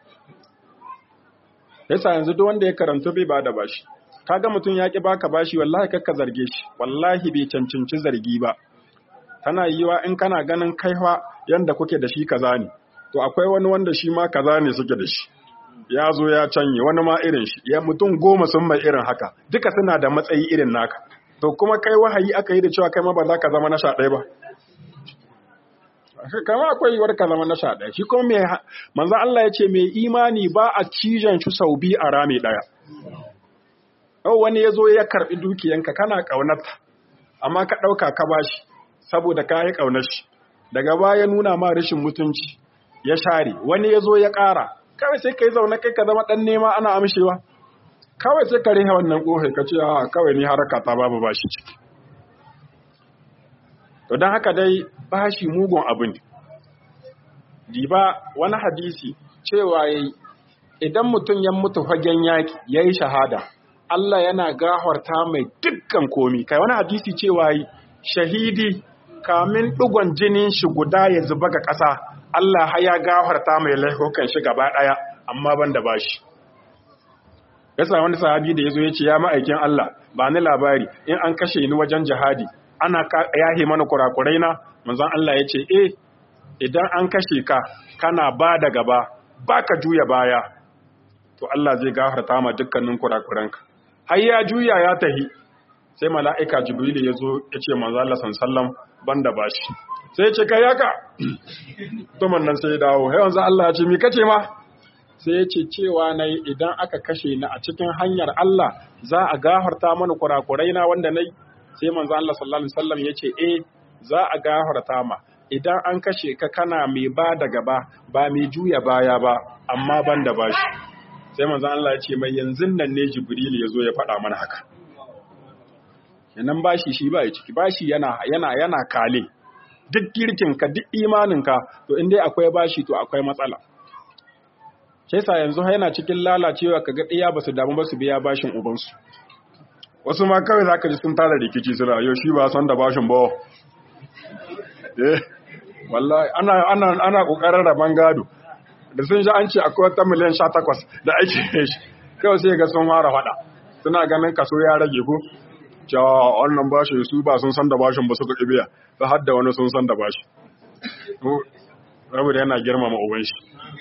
yasa yanzu duk wanda ya karantu bai bada bashi kaga mutum ya ki baka bashi wallahi kakka zarge shi wallahi bai cancanci zargi ba tana yiwa in kana ganin kaiwa yanda kuke da shi kaza ne to akwai wani wanda shi ma kaza ne suke da shi ya zo ya canye wani ma irin shi ya mutum goma sun mai irin haka duka suna da matsayi irin naka to kuma kai wahayi aka yi da cewa kai ma ba za ka zama na sha ɗaya ba kama akwai yiwuwar ka zama na sha ɗaya shi kuma mai manzan Allah ya ce mai imani ba a cijan shi sau biyu a rami ɗaya yau wani ya zo ya karɓi dukiyanka kana ƙaunarta amma ka ɗauka ka bashi saboda ka yi ƙaunar shi daga baya nuna ma rashin mutunci ya share wani ya zo ya ƙara kawai sai ka yi zaune kai ka zama ɗan nema ana amshewa kawai sai ka rihe wannan ƙofai ka ce a kawai ni haraka ta babu bashi ciki to don haka dai bashi mugun abin diba wani hadisi cewa yayi idan mutum ya mutu fagen yaki yayi shahada Allah yana gafarta mai dukkan komi kai wani hadisi cewa yi shahidi kamin dugon jinin shi guda ya zuba ga ƙasa Allah ya gafarta mai laifukan shi gaba ɗaya amma ban da bashi yasa wani sahabi da yazo yace ya ma'aikin Allah ba ni labari in an kashe ni wajen jihadi ana yahe mana kurakurai na manzon Allah yace eh idan an kashe ka kana ba da gaba baka juya baya to Allah zai gafarta ma dukkanin kurakuranka har ya juya ya tahi sai mala'ika jibril ya zo ya ce manzo Allah sallallahu banda bashi sai ya ce kai yaka to nan sai ya dawo sai manzo Allah ya ce me kace ma sai ya ce cewa nayi idan aka kashe ni a cikin hanyar Allah za a gafarta mana kurakurai na wanda nayi sai manzo Allah sallallahu alaihi wasallam ya ce eh za a gafarta ma idan an kashe ka kana mai ba da gaba ba mai juya baya ba amma ban da bashi sai manzon Allah ya ce mai yanzu nan ne Jibril ya zo ya faɗa mana haka yanan bashi shi ba ya ciki bashi yana yana yana kale duk girkin ka duk imanin ka to in dai akwai bashi to akwai matsala sai sa yanzu yana cikin lalacewa kaga ɗiya basu damu ba su biya bashin ubansu wasu ma kawai zaka ji sun tara rikici suna yau shi ba son da bashin ba eh wallahi ana ana ana kokarin raban gado da sun ji an ce akwai wata miliyan 18 da ake shi kawai sai ga sun fara fada suna ganin kaso ya rage ko cewa wannan bashi su ba sun san da bashin ba suka kibiya ba har da wani sun san da bashi rabu da yana girmama uban shi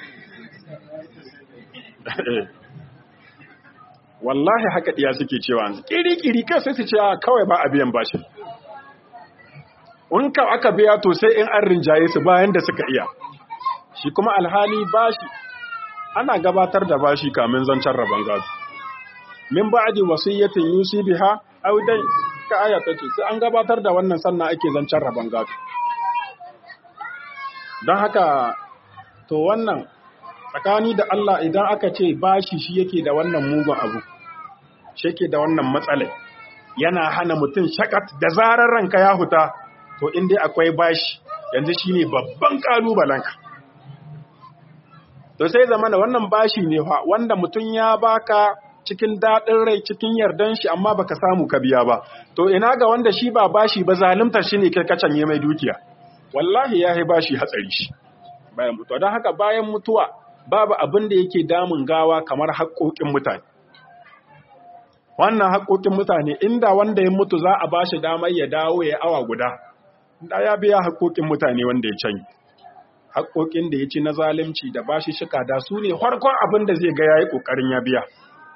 wallahi haka diya suke cewa kiri-kiri kai sai su ce kawai ba a biyan bashi in ka aka biya to sai in an rinjaye su bayan da suka iya shi kuma alhali bashi ana gabatar da bashi kamin zancen rabon gado min ba'di wasiyyatin yusi biha aw dai ka aya ta ce sai an gabatar da wannan sannan ake zancen rabon gado don haka to wannan tsakani da Allah idan aka ce bashi shi yake da wannan mugun abu shi yake da wannan matsalai yana hana mutum shakat da zarar ranka ya huta to in dai akwai bashi yanzu shine babban kalubalenka to sai zama da wannan bashi ne fa wanda mutum ya baka cikin daɗin rai cikin yardan shi amma baka samu ka biya ba to ina ga wanda shi ba bashi ba zalunta shi ne kai canye mai dukiya wallahi ya bashi hatsari shi bayan mutuwa don haka bayan mutuwa babu abin da yake damun gawa kamar haƙoƙin mutane wannan haƙoƙin mutane inda wanda ya mutu za a bashi damar ya dawo ya awa guda da ya biya haƙoƙin mutane wanda ya canyi haƙoƙin da ya ci na zalunci da bashi shika da su ne farkon abin da zai ga ya yi ƙoƙarin ya biya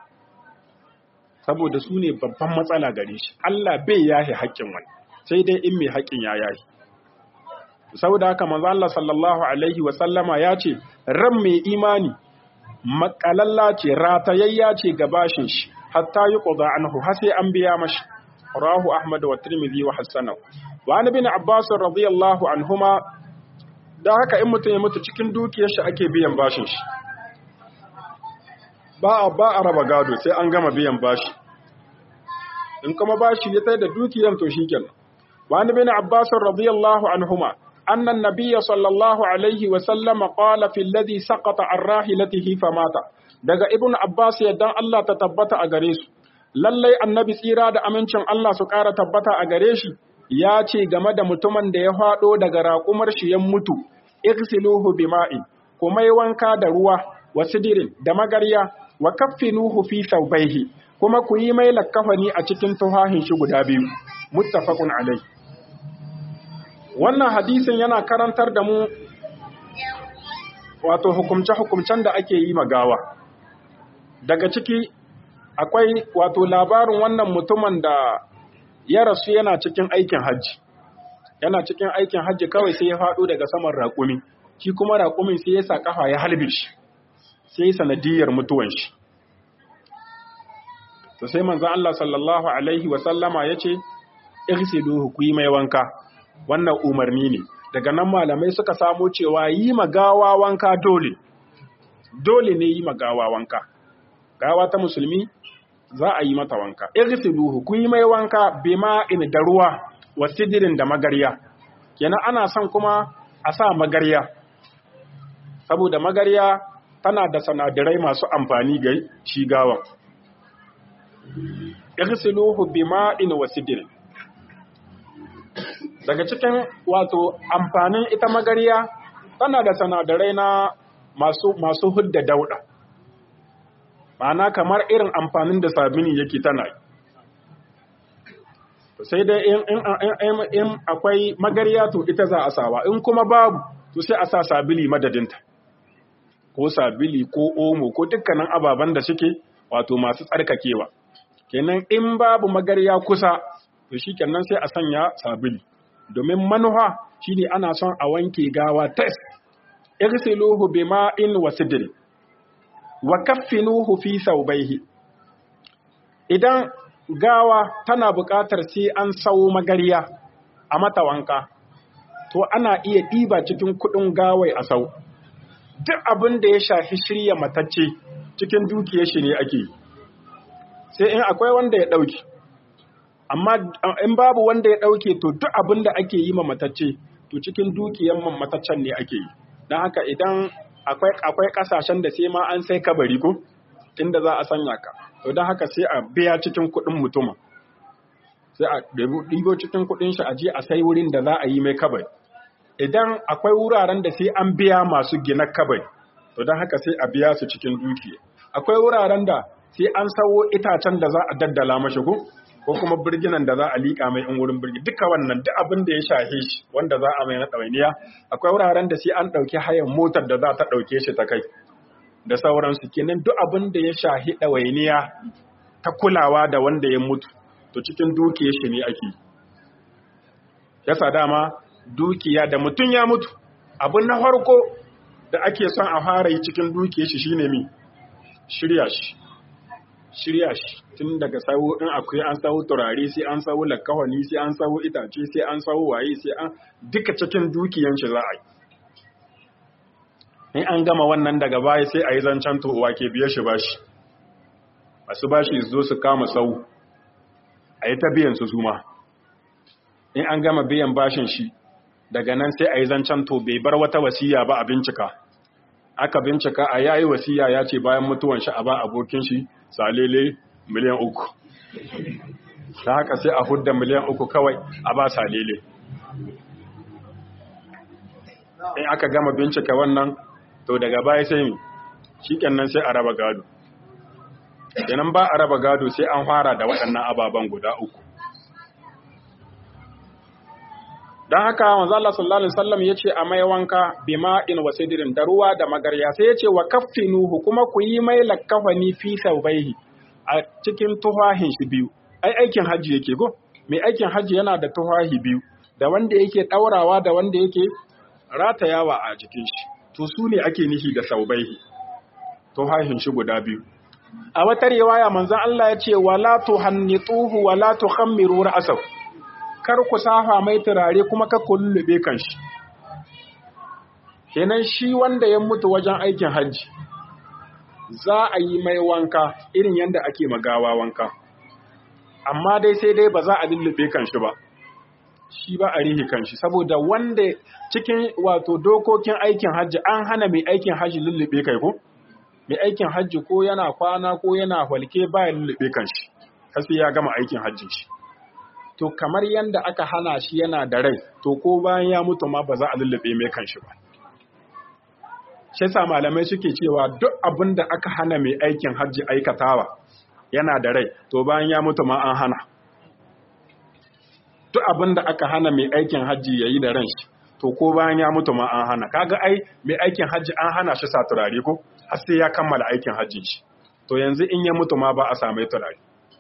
saboda su ne babban matsala gare shi Allah bai yahi haƙƙin wani sai dai in mai haƙƙin ya yahi saboda haka manzo Allah sallallahu alaihi wa sallama ya ce ran mai imani makalalla ce ratayayya ce ga bashin shi hatta yuqda anhu har sai an biya mashi rawahu ahmad wa tirmidhi wa hasanahu wa an ibn abbas radiyallahu anhuma da haka in mutum ya mutu cikin dukiyar shi ake biyan bashin shi ba a ba a raba gado sai an gama biyan bashi in kuma bashi ya tai da dukiyar to shikenan wa an ibn abbas radiyallahu anhuma أن النبي صلى الله عليه وسلم قال في الذي سقط عن راحلته فمات daga ibn Abbas yadda Allah ta tabbata a gare su lallai annabi tsira da amincin Allah su ƙara tabbata a gare shi ya ce game da mutumin da ya faɗo daga raƙumar shi ya mutu igsiluhu bima'in kuma yi wanka da ruwa wa sidirin da magarya wa kaffinuhu fi thawbaihi kuma ku yi mai lakkafani a cikin tuhahin shi guda biyu muttafaqun alai wannan hadisin yana karantar da mu wato hukumce-hukumcen da ake yi magawa daga ciki akwai wato labarin wannan mutumin da ya rasu yana cikin aikin hajji yana cikin aikin hajji kawai sai ya faɗo daga saman raƙumi shi kuma raƙumin sai ya sa ƙafa ya halbe shi sai sanadiyar mutuwan shi to sai manzo Allah sallallahu alaihi wa sallama yace irsiluhu ku yi mai wanka wannan umarni ne daga nan malamai suka samo cewa yi magawa wanka dole dole ne yi magawa wanka gawa ta musulmi za a yi mata wanka irsiluhu ku yi mai wanka bima in da ruwa wa sidirin da magarya kenan ana son kuma a sa magarya saboda magarya tana da sanadarai masu amfani ga shi gawan irsiluhu bima in wa sidirin daga cikin wato amfanin ita magariya tana da sanadarai na masu masu hudda dauda ma'ana kamar irin amfanin da sabini yake tana yi sai dai in, in, in, in akwai magariya to ita za a sawa in kuma babu to sai a sa sabili madadinta ko sabili ko omo ko dukkanin ababen da suke wato masu tsarkakewa kenan in babu magariya kusa to shi kenan sai a sanya sabili domin manuha shine ana son a wanke gawa tes irsiluhu bima'in wa sidri wa kaffinuhu fi thawbayhi idan gawa tana buƙatar sai an sawo magariya a mata wanka to ana iya ɗiba cikin kuɗin gawai a sau duk abin da ya shafi shirya matacce cikin dukiyar shi ne ake sai in akwai wanda ya ɗauki amma in babu wanda ya ɗauke to duk abin da ake yi ma matacce to cikin dukiyar man mataccen ne ake yi don haka idan akwai akwai kasashen da sai ma an sai kabari ko inda za a sanya ka to don haka sai a biya cikin kuɗin mutumin sai a ɗibo cikin kuɗin shi a je a sai wurin da za a yi mai kabari idan akwai wuraren da sai an biya masu gina kabari to don haka sai a biya su cikin dukiya akwai wuraren da sai an sawo itacen da za a daddala mashi ko ko kuma birginan da za a liƙa mai in wurin birgi duka wannan duk abin da ya shahe shi wanda za a mai na ɗawainiya akwai wuraren da sai an ɗauki hayan motar da za ta ɗauke shi ta kai da sauransu kenan duk abin da ya shahi ɗawainiya ta kulawa da wanda ya mutu to cikin dukiyar shi ne ake yasa dama dukiya da mutum ya mutu abin na farko da ake son a fara yi cikin dukiyar shi shine mi shirya shi shirya shi tun daga sawo in akwai an sawo turare sai an sawo lakawani sai an sawo itace sai an sawo waye sai an duka cikin dukiyan shi za a yi in an gama wannan daga baya sai a yi zancen to'uwa ke biye shi bashi masu bashi su zo su kama sau a yi ta biyan su zuma in an gama biyan bashin shi daga nan sai a yi zancen to bai bar wata wasiya ba a bincika aka bincika a yayi wasiya ya ce bayan mutuwan shi a ba abokin shi salele miliyan uku ta haka sai a hudda miliyan uku kawai a ba salele in aka gama bincika wannan to daga baya sai mi shikenan sai a raba gado idan ba a raba gado sai an fara da waɗannan ababen guda uku don haka wanzu Allah sallallahu Alaihi wasallam ya ce a mai wanka bima in wasidirin da ruwa da magarya sai ya ce wa kaffinuhu kuma ku yi mai lakkafani fi saubaihi a cikin tuhahin shi biyu ai aikin hajji yake go mai aikin hajji yana da tuhahi biyu da wanda yake ɗaurawa da wanda yake ratayawa a jikin shi to su ne ake nihi da saubaihi tuhahin shi guda biyu a wata riwaya manzon Allah ya ce wala tuhannituhu wala tukhammiru ra'sahu kar ku safa mai turare kuma ka kullube kanshi kenan shi wanda ya mutu wajen aikin hajji za a yi mai wanka irin yadda ake magawa wanka amma dai sai dai ba za a lullube kanshi ba shi ba a rihi kanshi saboda wanda cikin wato dokokin aikin hajji an hana mai aikin hajji lullube kai ko mai aikin hajji ko yana kwana ko yana walke ba ya lullube kanshi kasi ya gama aikin hajji shi to kamar yanda aka hana shi yana da rai to ko bayan ya mutu ma ba za a lullube mai kanshi ba shi yasa malamai suke cewa duk abin da aka hana mai aikin hajji aikatawa yana da rai to bayan ya mutu ma an hana duk abin da aka hana mai aikin hajji yayi da ran shi to ko bayan ya mutu ma an hana kaga ai mai aikin hajji an hana shi sa turare ko har sai ya kammala aikin hajjin shi to yanzu in ya mutu ma ba a same turare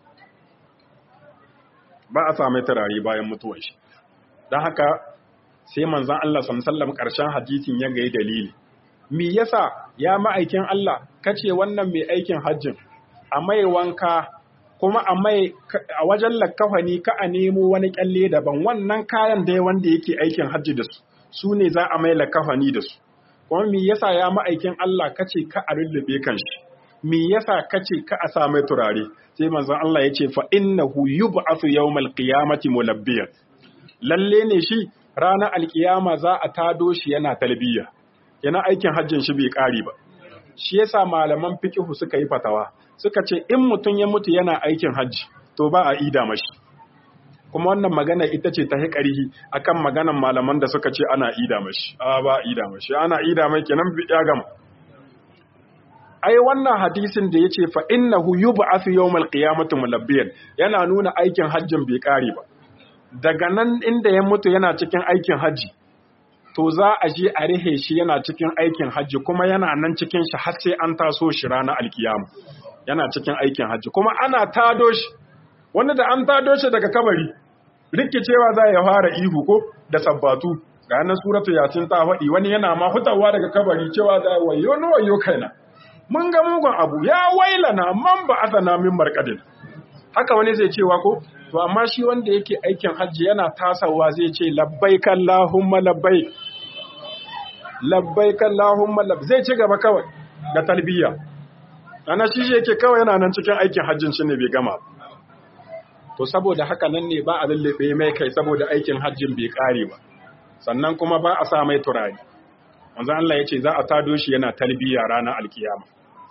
ba a same turare bayan mutuwan shi don haka sai manzan Allah sallam ƙarshen hadisin ya gayi dalili me yasa ya ma'aikin Allah kace wannan mai aikin hajjin a mai wanka kuma a mai a wajen lakkafani ka a nemo wani kyalle daban wannan kayan da wanda yake aikin hajji da su su ne za a mai lakkafani da su kuma me yasa ya ma'aikin Allah kace ka a lullube kan shi me yasa kace ka a sa mai turare sai manzon Allah ya ce fa innahu yub'athu yawmal qiyamati mulabbiyan lalle ne shi ranar alkiyama za a tado shi yana talbiya yana aikin hajjin shi bai kare ba shi yasa malaman fiqhu suka yi fatawa suka ce in mutum ya mutu yana aikin hajji to ba a ida mashi kuma wannan magana ita ce ta hiƙarihi akan maganan malaman da suka ce ana ida mashi a ba ida mashi ana ida mai kenan ya gama ai wannan hadisin da yace fa innahu yub'athu yawmal qiyamati mulabbiyan yana nuna aikin hajjin bai kare ba daga nan inda ya mutu yana cikin aikin hajji to za a je a rihe shi yana cikin aikin hajji kuma yana nan cikin shi har sai an taso shi ranar alkiyama yana cikin aikin hajji kuma ana tado shi wanda da an tado shi daga kabari rikicewa za ya fara ihu ko da sabbatu ga nan suratu yasin ta faɗi wani yana ma hutawa daga kabari cewa za wayo no wayo kaina mun ga mugun abu ya wailana man ba asana min markadin haka wani zai cewa ko to amma shi wanda yake aikin hajji yana tasawa zai ce labbaik allahumma labbaik labbaik allahumma labbaik zai ci gaba kawai da talbiya ana shi yake kawai yana nan cikin aikin hajjin shi ne bai gama to saboda haka nan ne ba a lullube mai kai saboda aikin hajjin bai kare ba sannan kuma ba a sa mai turare manzo Allah ya ce za a tado shi yana talbiya ranar alkiyama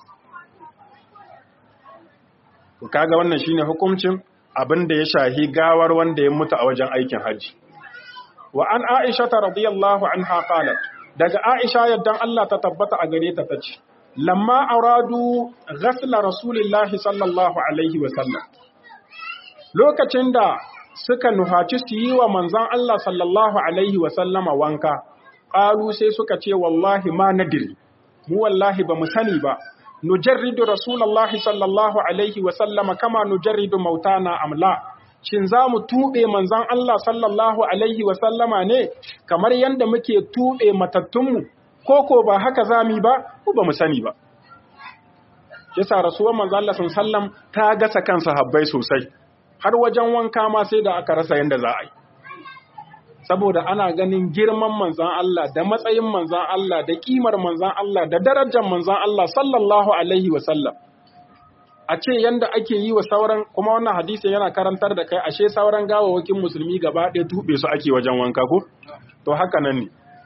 to kaga wannan shine hukuncin abin da ya shahi gawar wanda ya mutu a wajen aikin haji wa an aisha ta radiyallahu anha qalat daga aisha yaddan Allah ta tabbata a gare ta tace lamma aradu ghasla rasulillahi sallallahu alaihi wa sallam lokacin da suka nuhaci su yi wa manzon Allah sallallahu alaihi wa sallama wanka qalu sai suka ce wallahi ma nadiri mu wallahi ba mu sani ba nujarridu rasulullahi sallallahu alaihi wa sallama kama nujarridu mautana amla shin za mu tuɓe manzan Allah sallallahu alaihi wa sallama ne kamar yadda muke tuɓe matattunmu ko ko ba haka zami ba ko ba mu sani ba yasa rasuwar manzan Allah sallam ta gasa kansa habbai sosai har wajen wanka ma sai da aka rasa yadda za a yi saboda ana ganin girman manzan Allah da matsayin manzan Allah da kimar manzan Allah da darajar manzan Allah sallallahu alaihi wa sallam a ce yanda ake yi wa sauran kuma wannan hadisi yana karantar da kai ashe sauran gawawakin musulmi gaba ɗaya tube su ake wajen wanka ko to haka nan ne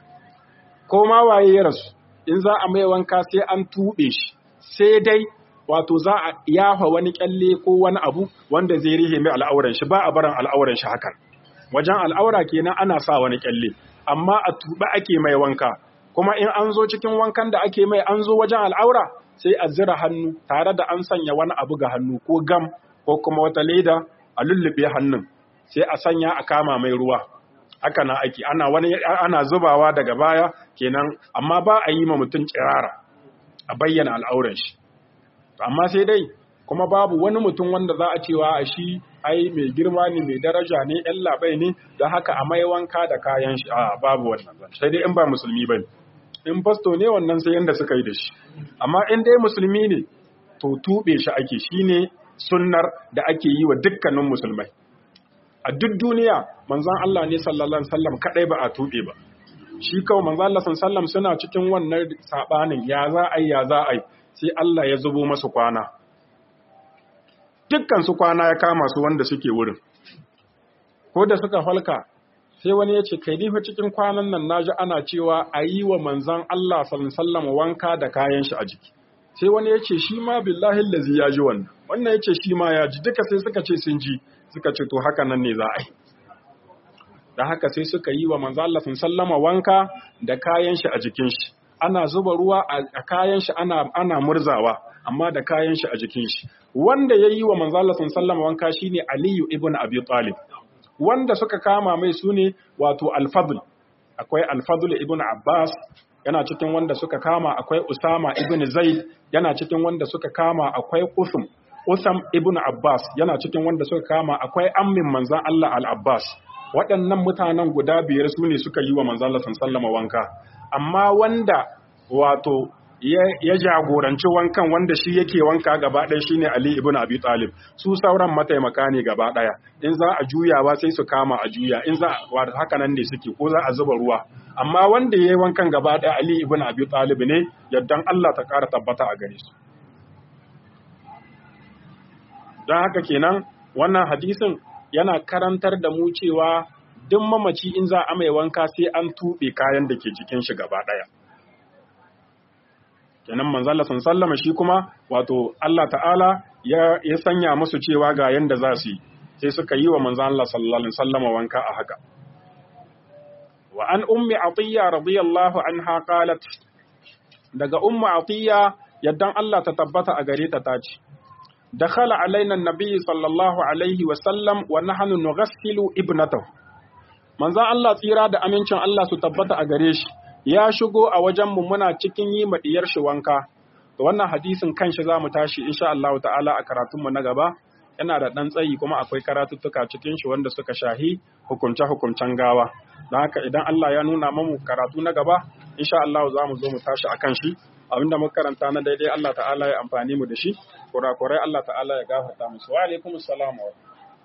ko ma waye ya rasu in za a mai wanka sai an tube shi sai dai wato za a yafa wani kyalle ko wani abu wanda zai rihe mai al'auran shi ba a barin al'auran shi hakan wajen al'aura kenan ana sa wani kyalle amma a tuba ake mai wanka kuma in an zo cikin wankan da ake mai an zo wajen al'aura sai a zira hannu tare da an sanya wani abu ga hannu ko gam ko kuma wata leda a lullube hannun sai a sanya a kama mai ruwa haka na aiki ana wani ana zubawa daga baya kenan amma ba a yi ma mutum tsirara a bayyana al'auran shi amma sai dai kuma babu wani mutum wanda za a cewa a shi ai mai girma ne mai daraja ne yan labai ne da haka a mai wanka da kayan shi a babu wannan sai dai in ba musulmi ba ne in fasto ne wannan sai yanda suka yi da shi amma in dai musulmi ne to tube shi ake shine sunnar da ake yi wa dukkanin musulmai a duk duniya manzon Allah ne sallallahu alaihi wasallam kadai ba a tube ba shi kawai manzon Allah sallallahu alaihi wasallam suna cikin wannan sabanin ya za a yi ya za a yi sai Allah ya zubo masu kwana dukkan su kwana ya kama su wanda suke wurin ko da suka falka sai wani ya ce kai nifa cikin kwanan nan naji ana cewa a yi wa manzan Allah sallallahu wanka da kayan shi a jiki sai wani ya ce shi ma billahi lazi ya ji wannan wannan ya ce shi ma ya ji duka sai suka ce sun ji suka ce to haka nan ne za a yi da haka sai suka yi wa manzan Allah sallallahu wanka da kayan shi a jikin shi ana zuba ruwa a kayan shi ana ana murzawa amma da kayan shi a jikin shi wanda ya yi wa manzan Allah sallallahu wanka shine Aliyu ibn Abi Talib wanda suka kama mai su ne wato alfadul akwai alfadul ibn abbas yana cikin wanda suka kama akwai usama ibn zaid yana cikin wanda suka kama akwai usum usam ibn abbas yana cikin wanda suka kama akwai ammin manzan allah al-abbas waɗannan mutanen guda biyar su ne suka yi wa manzan allah sallama wanka amma wanda wato ya jagoranci wankan wanda shi yake wanka gaba ɗaya shine Ali ibn Abi Talib su sauran mataimaka ne gaba ɗaya in za a juyawa sai su kama a juya in za a haka nan ne suke ko za a zuba ruwa amma wanda yayi wankan gaba ɗaya Ali ibn Abi Talib ne yaddan Allah ta ƙara tabbata a gare su don haka kenan wannan hadisin yana karantar da mu cewa duk mamaci in za a mai wanka sai an tuɓe kayan da ke jikin shi gaba ɗaya kenan manzala sun sallama shi kuma wato Allah ta'ala ya, ya sanya musu cewa ga yanda za su yi sai suka yi wa manzan Allah sallallahu alaihi wasallama wanka a haka wa an ummi atiya radiyallahu anha qalat daga ummu atiya yaddan Allah ta tabbata a gare ta tace dakhala alaina annabi sallallahu alaihi wasallam wa nahnu nughassilu ibnatahu manzan Allah tsira da amincin Allah su tabbata a gare shi ya shigo a wajenmu muna cikin yi maɗiyar shi wanka. Da wannan hadisin kan shi za mu tashi insha Allah ta'ala a karatunmu na gaba, yana da ɗan tsayi kuma akwai karatuttuka cikin shi wanda suka shahi hukunce-hukuncen gawa. Don haka idan Allah ya nuna mamu karatu na gaba, insha Allah za mu zo mu tashi a kan shi. Abinda muka karanta na daidai Allah ta'ala ya amfani mu da shi, kurakurai Allah ta'ala ya gafarta musu. Wa alaikum salam wa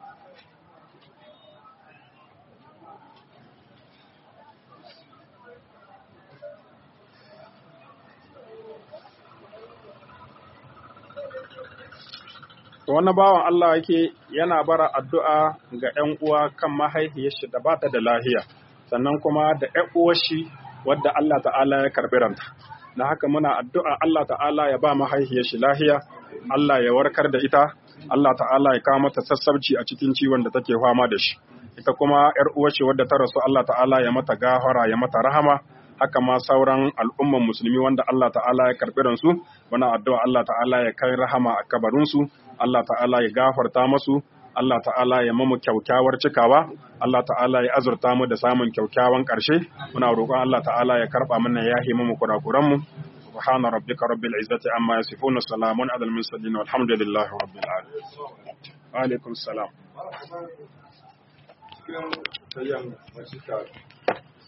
To wani bawan Allah yake yana bara addu'a ga ‘yan uwa kan mahaifiyar shi da ba ta da lahiya, sannan kuma da ‘yan uwar shi wadda Allah ta'ala ya karɓi ranta. Na haka muna addu'a Allah ta'ala ya ba mahaifiyar shi lahiya, Allah ya warkar da ita, Allah ta'ala ya kawo mata sassabci a cikin ciwon da take fama da shi. Ita kuma ‘yar uwar shi wadda ta rasu Allah ta'ala ya mata gafara ya mata rahama, haka ma sauran al'umman musulmi wanda Allah ta'ala ya karɓi ransu, muna addu'a Allah ta'ala ya kai rahama a kabarinsu, Allah ta'ala ya gafarta masu, Allah ta'ala ya mamu kyaukyawar cikawa, Allah ta'ala ya azurta mu da samun kyaukyawan ƙarshe, muna roƙon Allah ta'ala ya karɓa mana ya yi mamu kurakuranmu. سبحان ربك رب العزة عما يصفون سلام على المرسلين والحمد لله رب العالمين وعليكم السلام